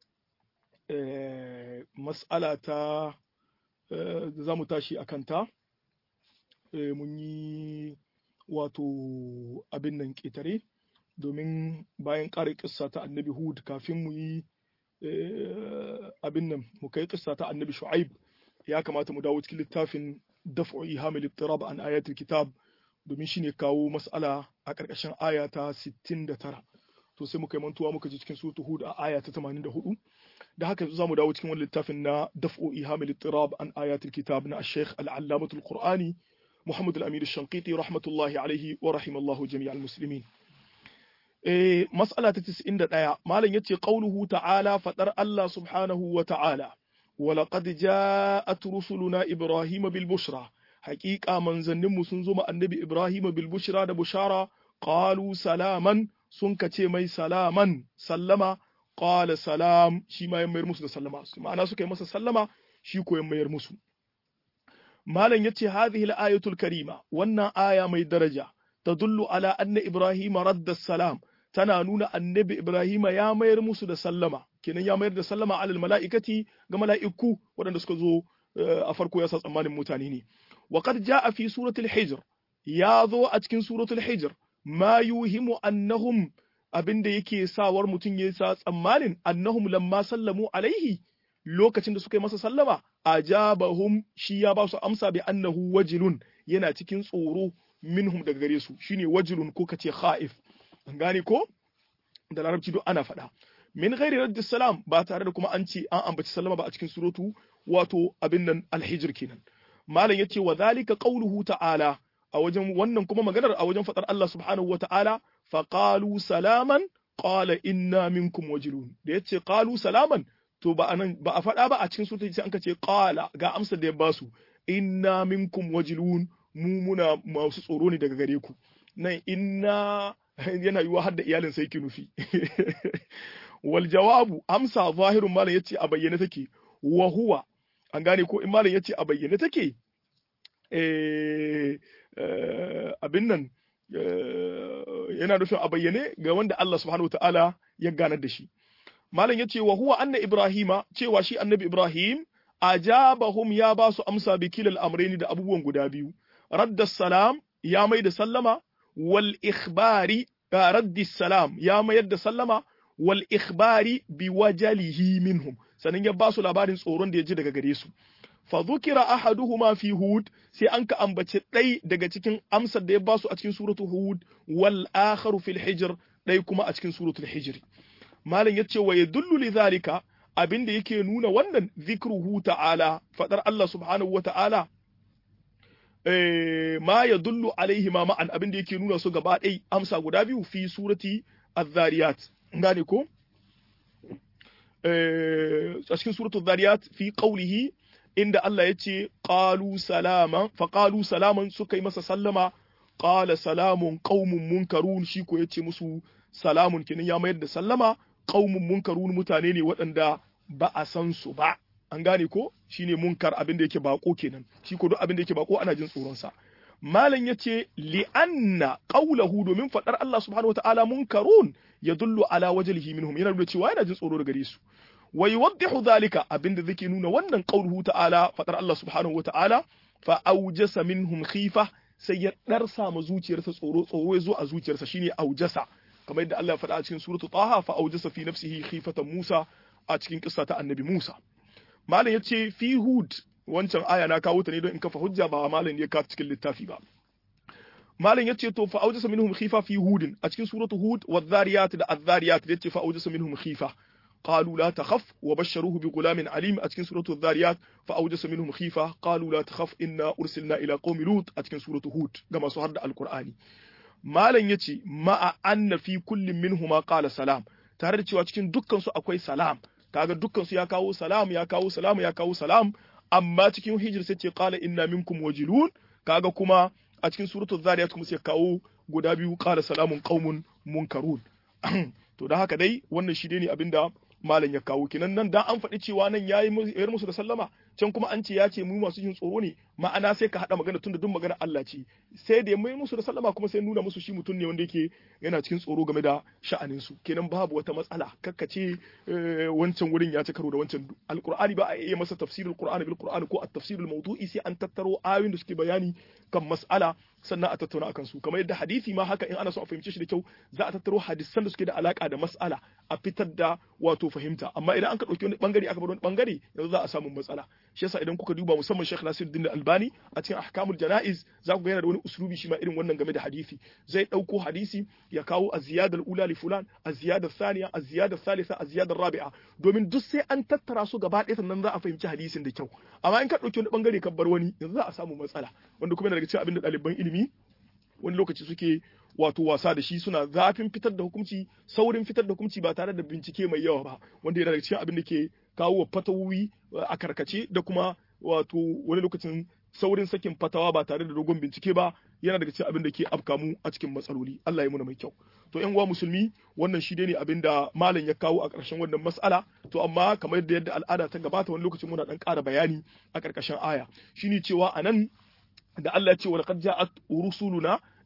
mas'ala ta za mu tashi a kanta mun yi wato abin nan ƙetare domin bayan ƙara ƙissa ta annabi hud kafin mu yi abin nan mu kai ƙissa ta annabi shu'aib ya kamata mu dawo cikin littafin daf'u ihamil ittirab an ayatul kitab domin shine kawo mas'ala a ƙarƙashin aya ta 69 to sai muka yi mantuwa muka ji cikin suratul hud a aya ta 84 da haka za mu dawo cikin wani littafin na daf'u ihamil ittirab an ayatul kitab na al-sheikh al-allamatul qur'ani محمد الأمير الشنقيطي رحمة الله عليه ورحم الله جميع المسلمين Eh, mas'ala ta tis'in da ɗaya, Malam ya ce ƙauluhu ta'ala faɗar Allah subhanahu wa ta'ala, walaƙad ja'at rusuluna Ibrahim bil bushra, haƙiƙa manzanninmu sun zo ma annabi Ibrahim bil bushra da bushara, qalu salaman sun kace mai salaman sallama, qala salam shi ma mayar musu da sallama, ma'ana suka yi masa sallama shi ko mayar musu. Malam ya ce hadhihi al-ayatul karima, wannan aya mai daraja, tadullu ala anna Ibrahim radda salam, tana nuna annabi Ibrahima ya mayar musu da sallama kenan ya mayar da sallama alal mala'ikati ga mala'iku waɗanda suka zo a farko ya sa tsammanin mutane ne wa qad jaa fi suratul hijr ya zo a cikin suratul hijr ma yuhimu annahum abinda yake sawar mutum ya sa tsammanin annahum lamma sallamu alaihi lokacin da suka yi masa sallama ajabahum shi ya ba su amsa bi annahu wajilun yana cikin tsoro minhum daga gare su shine wajilun ko kace khaif an gane ko da larabci duk ana faɗa min ghairi raddis salam ba tare da kuma an ce an ambaci sallama ba a cikin suratu wato abin nan alhijr kenan malam yace wa zalika qawluhu ta'ala a wajen wannan kuma maganar a wajen fadar Allah subhanahu wa ta'ala fa qalu salaman qala inna minkum wajilun da yace qalu salaman to ba anan ba a faɗa ba a cikin suratu sai an ce qala ga amsar da ya basu inna minkum wajilun mu muna masu tsoro ne daga gare ku nan inna yana yiwa har da iyalin sai ki nufi wal jawabu amsa zahirun malam yace a bayyane take wa huwa an gane ko in malam yace a bayyane take eh abin nan yana nufin a bayyane ga wanda Allah subhanahu wataala ya ganar da shi malam yace wa huwa anna ibrahima cewa shi annabi ibrahim ajabahum ya ba su amsa bi kilal amrayni da abubuwan guda biyu radda salam ya mai da sallama wal ikhbari raddi salam ya mayar da sallama wal ikhbari bi wajalihi minhum sanan ya ba su labarin tsoron da ya ji daga gare su fa dhukira ahaduhuma fi hud sai an ka ambace ɗai daga cikin amsar da ya ba su a cikin suratul hud wal akharu fil hijr ɗai kuma a cikin suratul hijr malam yace wa yadullu li zalika abinda yake nuna wannan zikruhu ta'ala fadar Allah subhanahu wa ta'ala ma ya dullu alaihi ma ma'an abin da yake nuna su gaba ɗai amsa guda biyu fi surati az-zariyat gane ko a cikin suratu az-zariyat fi qawlihi inda Allah ya ce qalu salaman fa qalu salaman suka yi masa sallama qala salamun qaumun munkarun shi ko yace musu salamun kenan ya mayar da sallama qaumun munkarun mutane ne waɗanda ba a san su ba an gane ko shine munkar abin da yake bako kenan shi ko duk abin da yake bako ana jin tsoron sa malam yace li anna qawluhu domin fadar Allah subhanahu wataala munkarun yadullu ala wajhihi minhum yana nuna cewa yana jin tsoro daga gare su wa yuwaddihu dhalika abin da zake nuna wannan qawluhu ta'ala fadar Allah subhanahu wataala fa awjasa minhum khifa sai ya darsa ma zuciyarsa tsoro tsoro ya zo a zuciyarsa shine aujasa kamar yadda Allah ya faɗa a cikin suratu Taha fa awjasa fi nafsihi khifatan Musa a cikin kissa ta annabi Musa malam yace fi hud wancan aya na kawo ta ne don in kafa hujja ba malam ya kawo cikin littafi ba malam yace to fa awjasa minhum khifa fi hudin a cikin suratu hud wadh-dhariyat da adh-dhariyat yace fa awjasa minhum khifa قالوا لا تخف وبشروه بغلام عليم أتكن سورة الذاريات فأوجس منهم خيفة قالوا لا تخف إنا أرسلنا إلى قوم لوط أتكن سورة هود كما سهرد القرآن ما لن يتي ما أن في كل منهما قال سلام tare da cewa cikin dukkansu akwai salam kaga dukkansu ya kawo salam ya kawo salam ya kawo salam amma cikin hijir sai ce qala inna minkum wajilun kaga kuma a cikin suratul zariyat kuma sai kawo guda biyu qala salamun qaumun munkarun to da haka dai wannan shi ne abinda malam ya kawo kinan nan dan an faɗi cewa nan yayi yar musu da sallama can kuma an ce ya ce mu masu jin tsoro ne ma'ana sai ka haɗa magana tunda duk magana Allah ce sai da mai musu da sallama kuma sai nuna musu shi mutum ne wanda yake yana cikin tsoro game da sha'anin su kenan babu wata matsala kakka ce wancan wurin ya ci karo da wancan alqur'ani ba a iya masa tafsirul qur'ani bil qur'ani ko at-tafsirul mawdu'i sai an tattaro ayoyin da suke bayani kan mas'ala sannan a tattauna akan su kamar yadda hadisi ma haka in ana so a fahimce shi da kyau za a tattaro hadisan da suke da alaka da mas'ala a fitar da wato fahimta amma idan an ka dauki wani bangare aka bar wani bangare yanzu za a samu matsala shi yasa idan kuka duba musamman Sheikh Nasiruddin Albani a cikin ahkamul janaiz za ku ga yana da wani uslubi shi ma irin wannan game da hadisi zai dauko hadisi ya kawo az-ziyada al-ula li fulan az-ziyada thaniya az-ziyada thalitha az-ziyada rabi'a domin duk sai an tattara su gaba ɗaya sannan za a fahimci hadisin da kyau amma in ka dauki wani bangare ka bar wani yanzu za a samu matsala wanda kuma yana daga cikin abin da ɗaliban ilimi wani lokaci suke wato wasa da shi suna zafin fitar da hukunci saurin fitar da hukunci ba tare da bincike mai yawa ba wanda yana daga cikin abin da ke kawo wa fatawowi a karkace da kuma wato wani lokacin saurin sakin fatawa ba tare da dogon bincike ba yana daga cikin abin da ke afka mu a cikin matsaloli Allah ya muna mai kyau to yan uwa musulmi wannan shi ne abin da malam ya kawo a ƙarshen wannan mas'ala to amma kamar yadda yadda al'ada ta gabata wani lokacin muna dan ƙara bayani a ƙarƙashin aya shine cewa anan da Allah ya ce wa laqad ja'at rusuluna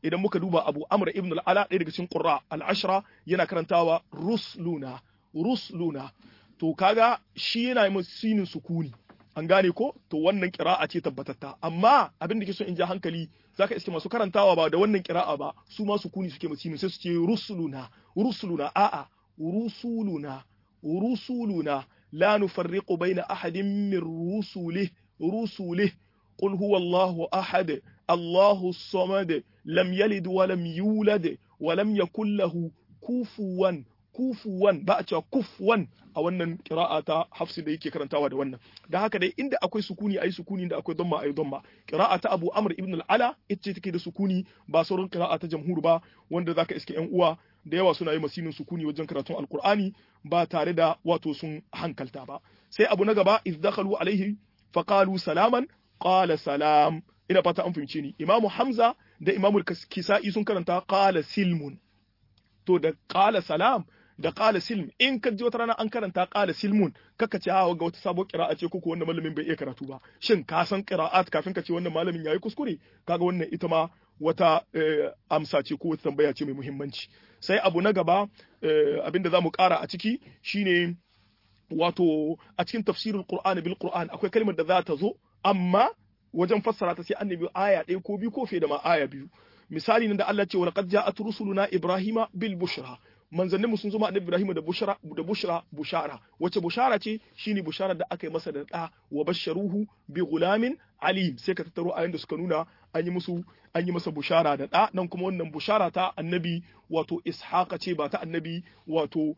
idan muka duba Abu Amr ibn al-Ala ɗaya daga cikin Qurra al-Ashra yana karantawa rusluna rusluna to kaga shi yana yi sinin sukuni an gane ko to wannan kira'a ce tabbatatta amma abin da ke so in ja hankali zaka iske masu karantawa ba da wannan kira'a ba su ma sukuni suke masinin sai su ce rusuluna rusuluna a'a rusuluna rusuluna la nufarriqu baina ahadin min rusulih rusulih qul huwa allahu ahad allahu samad lam yalid wa lam yulad wa lam yakul lahu kufuwan kufuwan ba a cewa kufuwan a wannan kira'a ta hafsi da yake karantawa da wannan da haka dai inda akwai sukuni ayi sukuni inda akwai damma ayi damma kira'a ta Abu Amr ibn al-Ala ita take da sukuni ba sauran kira'a ta jamhur ba wanda zaka iske yan uwa da yawa suna yi masinin sukuni wajen karatun alqur'ani ba tare da wato sun hankalta ba sai abu na gaba iz dakhalu alaihi faqalu salaman qala salam ina fata an fahimce ni imamu hamza da imamu kisa'i sun karanta qala silmun to da qala salam da qala silm in ka ji wata rana an karanta qala silmun kaka ce hawa ga wata sabo qira'a ce ko wannan malamin bai iya karatu ba shin ka san qira'at kafin ka ce wannan malamin yayi kuskure kaga wannan ita ma wata amsa ce ko wata tambaya ce mai muhimmanci sai abu na gaba abinda zamu kara a ciki shine wato a cikin tafsirul qur'ani bil qur'an akwai kalmar da za ta zo amma wajen fassara ta sai annabi aya ɗaya ko biyu ko fiye da ma aya biyu misali nan da Allah ce wa laqad ja'at rusuluna ibrahima bil bushra manzannin mu sun zo ma annabi Ibrahim da bushra da bushra bushara wace bushara ce shine bushara da aka yi masa da da wa basharuhu bi gulamin alim sai ka tattaro ayoyin da suka nuna an yi musu an yi masa bushara da da nan kuma wannan bushara ta annabi wato ishaqa ce ba ta annabi wato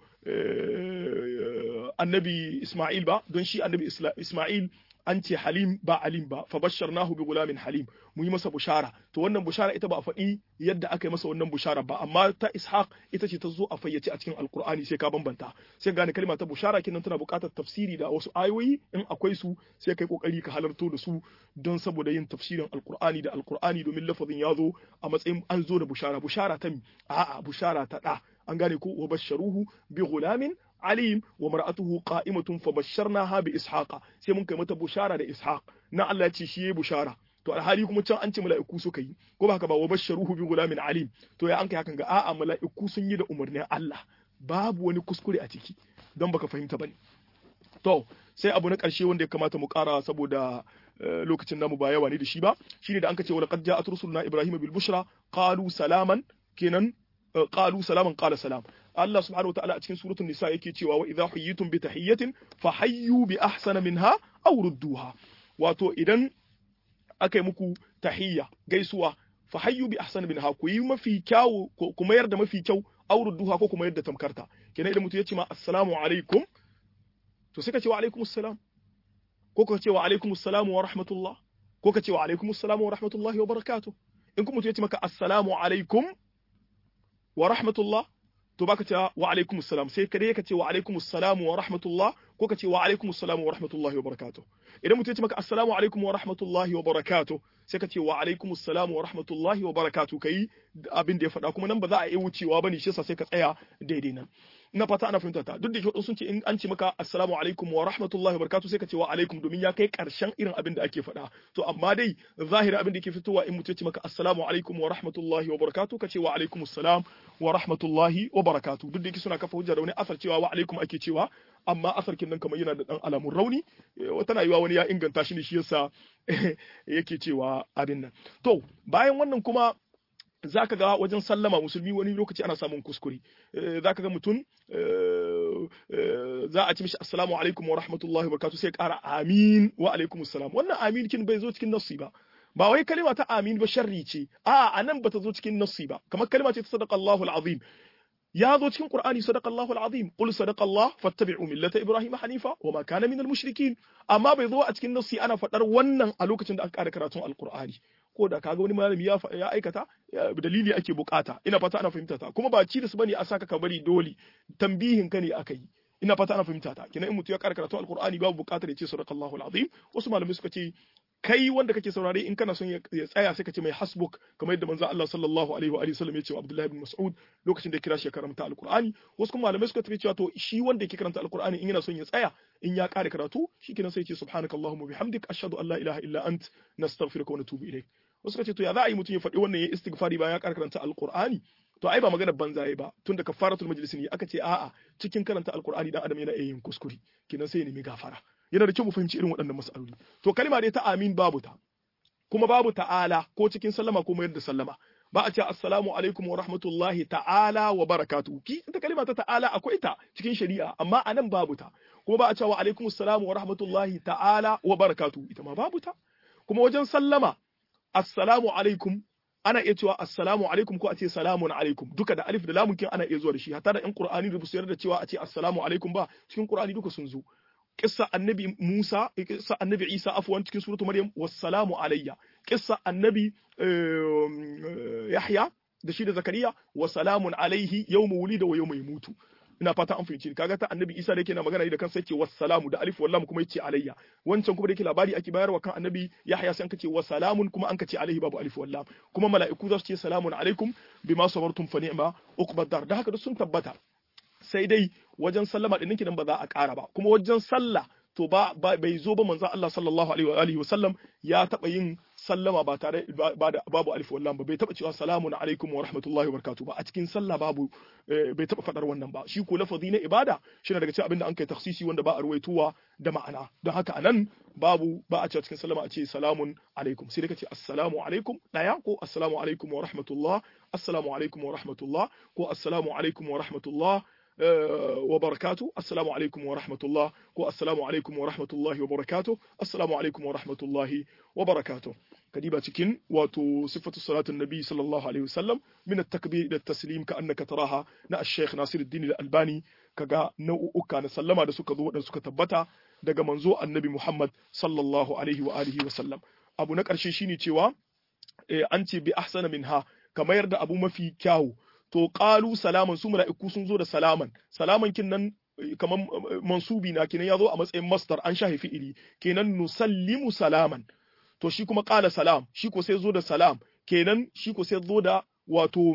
annabi Isma'il ba don shi annabi Isma'il an ce halim ba alim ba fa basharnahu bi gulamin halim mu yi masa bushara to wannan bushara ita ba a faɗi yadda aka yi masa wannan bushara ba amma ta ishaq ita ce ta zo a fayyace a cikin alkur'ani sai ka bambanta sai gane kalma ta bushara kinan tana buƙatar tafsiri da wasu ayoyi in akwai su sai kai kokari ka halarto da su don saboda yin tafsirin alkur'ani da alkur'ani domin lafazin ya zo a matsayin an zo da bushara bushara ta mi a'a bushara ta da an gane ko wa basharuhu bi gulamin alim wa mar'atuhu qa'imatun fa basharnaha bi ishaqa sai mun kai mata bushara da ishaq na Allah ya ce shi yayi bushara to alhali kuma can an ce mala'iku suka yi ko ba haka ba wa basharuhu bi gulamin alim to ya an kai hakan ga a'a mala'iku sun yi da umarnin Allah babu wani kuskure a ciki don baka fahimta bane to sai abu na ƙarshe wanda ya kamata mu ƙara saboda lokacin namu ba yawa ne da shi ba shine da an ce wa laqad ja'at rusuluna ibrahima bil bushra qalu salaman kenan qalu salaman qala salam Allah subhanahu wataala a cikin suratul nisa yake cewa wa idha huyitum bi tahiyyatin fahayyu bi ahsana minha aw rudduha wato idan aka yi muku tahiyya gaisuwa fahayyu bi ahsana minha ku yi mafi kyau ku mayar da mafi kyau aw rudduha ko kuma yadda tamkarta kenan idan mutum ya ce ma assalamu alaikum to sai ka ce wa alaikum assalam ko ka ce wa alaikum assalam wa rahmatullah ko ka ce wa alaikum assalam wa rahmatullahi wa barakatuh in kuma mutum ya ce maka assalamu alaikum wa rahmatullah to baka ce wa alaikum assalam sai kare ka ce wa alaikum assalam wa rahmatullah ko ka ce wa alaikum assalam wa rahmatullahi wa barakatuh idan mutum ya ce maka assalamu alaikum wa rahmatullahi wa barakatuh sai ka ce wa alaikum assalam wa rahmatullahi wa barakatuh kai abin da ya faɗa kuma nan ba za a yi wucewa bane shi yasa sai ka tsaya daidai nan ina fata ana fahimta ta duk da shi sun ce in an ce maka assalamu alaikum wa rahmatullahi wa barakatuh sai ka ce wa alaikum domin ya kai karshen irin abin da ake faɗa to amma dai zahirin abin da yake fitowa in mutum ya ce maka assalamu alaikum wa rahmatullahi wa barakatuh ka ce wa alaikum assalam wa rahmatullahi wa barakatuh duk da yake suna kafa hujja da wani asar cewa wa alaikum ake cewa amma asar kin nan kamar yana da dan alamun rauni tana yiwa wani ya inganta shi ne shi yasa yake cewa abin nan to bayan wannan kuma za ka ga wajen sallama musulmi wani lokaci ana samun kuskure za ka ga mutum za a ci mishi assalamu alaikum wa rahmatullahi wa barakatuh sai kara amin wa alaikum assalam wannan amin kin bai zo cikin nassi ba ba wai kalima ta amin ba sharri ce a anan bata zo cikin nassi ba kamar kalima ce ta sadaqallahu alazim ya zo cikin Qur'ani sadaqallahu alazim qul sadaqallah fattabi'u millata ibrahim hanifa wa ma kana minal mushrikin amma bai zo a cikin nassi ana fadar wannan a lokacin da aka ƙara karatun alqur'ani ko da kaga wani malami ya ya aikata dalili ake bukata ina fata ana fahimta ta kuma ba ci da su bane a saka ka bari dole tambihin ka ne aka yi ina fata ana fahimta ta kina in mutu ya ƙara karatun alqur'ani babu bukatar ya ce sadaqallahu alazim wasu malamai suka ce kai wanda kake saurare in kana son ya tsaya sai ka ce mai hasbuk kamar yadda manzo Allah sallallahu alaihi wa alihi wasallam ya ce wa Abdullah ibn Mas'ud lokacin da ya kira shi ya karanta alqur'ani wasu kuma malamai suka tafi cewa to shi wanda yake karanta alqur'ani in yana son ya tsaya in ya kare karatu shikenan sai ya ce subhanakallahumma bihamdik ashhadu an la ilaha illa ant nastaghfiruka wa natubu ilaik wasu ce to ya za a yi mutum ya faɗi wannan ya istighfari bayan ya karanta alqur'ani to ai ba magana banza yayi ba tunda kafaratul majlis ne aka ce a'a cikin karanta alqur'ani dan adam yana iya yin kuskure kenan sai ya nemi gafara yana da kyau mu fahimci irin waɗannan mas'aloli to kalma dai ta amin babu ta kuma babu ta'ala ko cikin sallama ko mayar da sallama ba a ce assalamu alaikum wa rahmatullahi ta'ala wa barakatuhu ki ita kalma ta ta'ala akwai ta cikin shari'a amma anan babu ta kuma ba a ce wa alaikum assalamu wa rahmatullahi ta'ala wa barakatuhu ita ma babu ta kuma wajen sallama assalamu alaikum ana iya cewa assalamu alaikum ko a ce salamun alaikum duka da alif da lamun kin ana iya zuwa da shi hatta da in qur'ani da busayar da cewa a ce assalamu alaikum ba cikin qur'ani duka sun zo kissa annabi Musa kissa annabi Isa afwan cikin suratu Maryam wassalamu alayya kissa annabi Yahya da shi da Zakariya wa salamun alaihi yawma wulida wa yawma yamutu ina fata an fahimci kaga ta annabi Isa da yake na magana da kansa yake wassalamu da alif wallam kuma yace alayya wancan kuma da yake labari ake bayarwa kan annabi Yahya sai an kace wassalamun kuma an kace alaihi babu alif wallam kuma mala'iku za su ce salamun alaikum bima sabartum fa ni'ma uqbad dar da haka da sun tabbata sai dai wajen sallama din nan ba za a ƙara ba kuma wajen sallah to ba bai zo ba manzon Allah sallallahu alaihi wa alihi wasallam ya taba yin sallama ba tare ba da babu alif wallam ba bai taba cewa salamun alaikum wa rahmatullahi wa barakatuh ba a cikin sallah babu bai taba fadar wannan ba shi ko lafazi na ibada shine daga cikin abin da an kai taksisi wanda ba a ruwaituwa da ma'ana don haka anan babu ba a cewa cikin sallama a ce salamun alaikum sai dai kace assalamu alaikum daya ko assalamu alaikum wa rahmatullah assalamu alaikum wa rahmatullah ko assalamu alaikum wa rahmatullah وبركاته السلام عليكم ورحمة الله والسلام عليكم ورحمة الله وبركاته السلام عليكم ورحمة الله وبركاته كديبة تكين واتو صفة صلاة النبي صلى الله عليه وسلم من التكبير إلى التسليم كأنك تراها نا الشيخ ناصر الدين الألباني كغا نو أكا نسلما دا سكا ذو دا سكا تبتا daga manzo annabi Muhammad sallallahu alaihi wa alihi wa sallam abu na ƙarshe shine cewa an ce bi ahsana minha kamar da abu mafi kyawu to qalu salaman su mala'iku sun zo da salaman salaman kin nan kaman mansubi na kenan ya zo a matsayin masdar an shahi fi'ili kenan nusallimu salaman to shi kuma qala salam shi ko sai zo da salam kenan shi ko sai zo da wato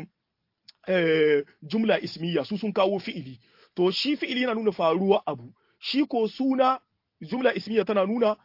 jumla ismiya su sun kawo fi'ili to shi fi'ili yana nuna faruwa abu shi ko suna jumla ismiya tana nuna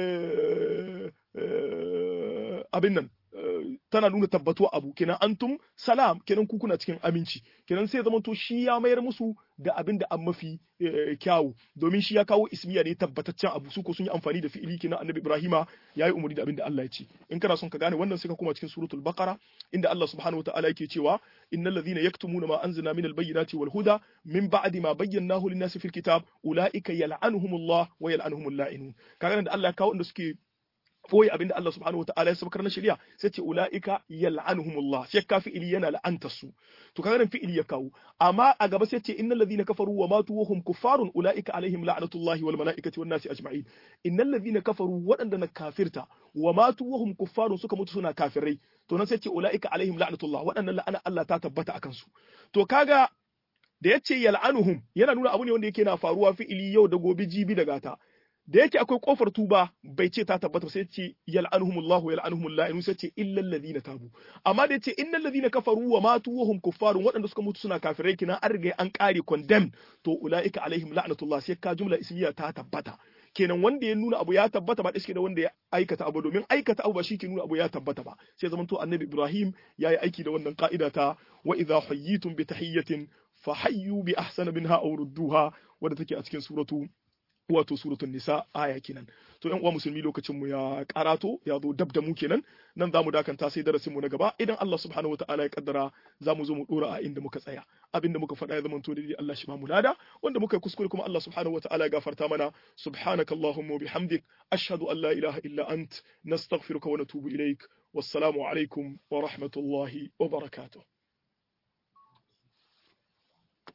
abin nan tana nuna tabbatuwa abu kenan antum salam kenan ku kuna cikin aminci kenan sai zama to shi ya mayar musu da abin da an mafi kyawu domin shi ya kawo ismiya ne tabbataccen abu su ko sun yi amfani da fi'ili kenan annabi ibrahima ya yi umarni da abin da Allah ya ce in kana son ka gane wannan sai ka koma cikin suratul baqara inda Allah subhanahu wataala yake cewa innal ladhina yaktumuna ma anzalna minal bayyinati wal huda min ba'di ma bayyanahu lin-nasi fil kitab ulaika yal'anuhumullah wa yal'anuhumul la'inun kaga da Allah ya kawo inda suke boye abinda Allah subhanahu wataala ya sabakar na shari'a sai ce ulaika yal'anuhumullah sai ka fi'ili yana la'anta su to kaga nan fi'ili ya kawo amma a gaba sai ce innal ladhina kafaru wa matu wa hum kuffarun ulaika alaihim la'natullahi wal malaikati wan nasi ajma'in innal ladhina kafaru wadanda na kafirta wa matu wa hum kuffarun suka mutu suna kafirai to nan sai ce ulaika alaihim la'natullah wadannan la'ana Allah ta tabbata akan su to kaga da yace yal'anuhum yana nuna abu ne wanda yake na faruwa fi'ili yau da gobe jibi da gata da yake akwai kofar tuba bai ce ta tabbata sai ce yal'anuhumullah wa yal'anuhumul la'inu sai ce illal ladina tabu amma da yace innal ladina kafaru wa matu wa hum kuffarun waɗanda suka mutu suna kafirai kina an riga an kare condemn to ulaika alaihim la'natullah sai ka jumla ismiya ta tabbata kenan wanda ya nuna abu ya tabbata ba iske da wanda ya aikata abu domin aikata abu ba shi ke nuna abu ya tabbata ba sai zamanto annabi ibrahim ya yi aiki da wannan ka'ida ta wa idha hayyitum bi tahiyyatin fa hayyu bi ahsana minha aw rudduha wadda take a cikin suratu wato suratul nisa aya kenan to yan uwa musulmi lokacin mu ya karato ya zo dab da mu kenan nan zamu dakanta sai darasin mu na gaba idan Allah subhanahu wataala ya kaddara zamu zo mu dora a inda muka tsaya abinda muka faɗa ya zama to dai Allah shi ba mu lada wanda muka kuskure kuma Allah subhanahu wataala ya gafarta mana subhanakallahumma wa bihamdik ashhadu an la ilaha illa ant nastaghfiruka wa natubu ilaik wassalamu alaikum wa rahmatullahi wa barakatuh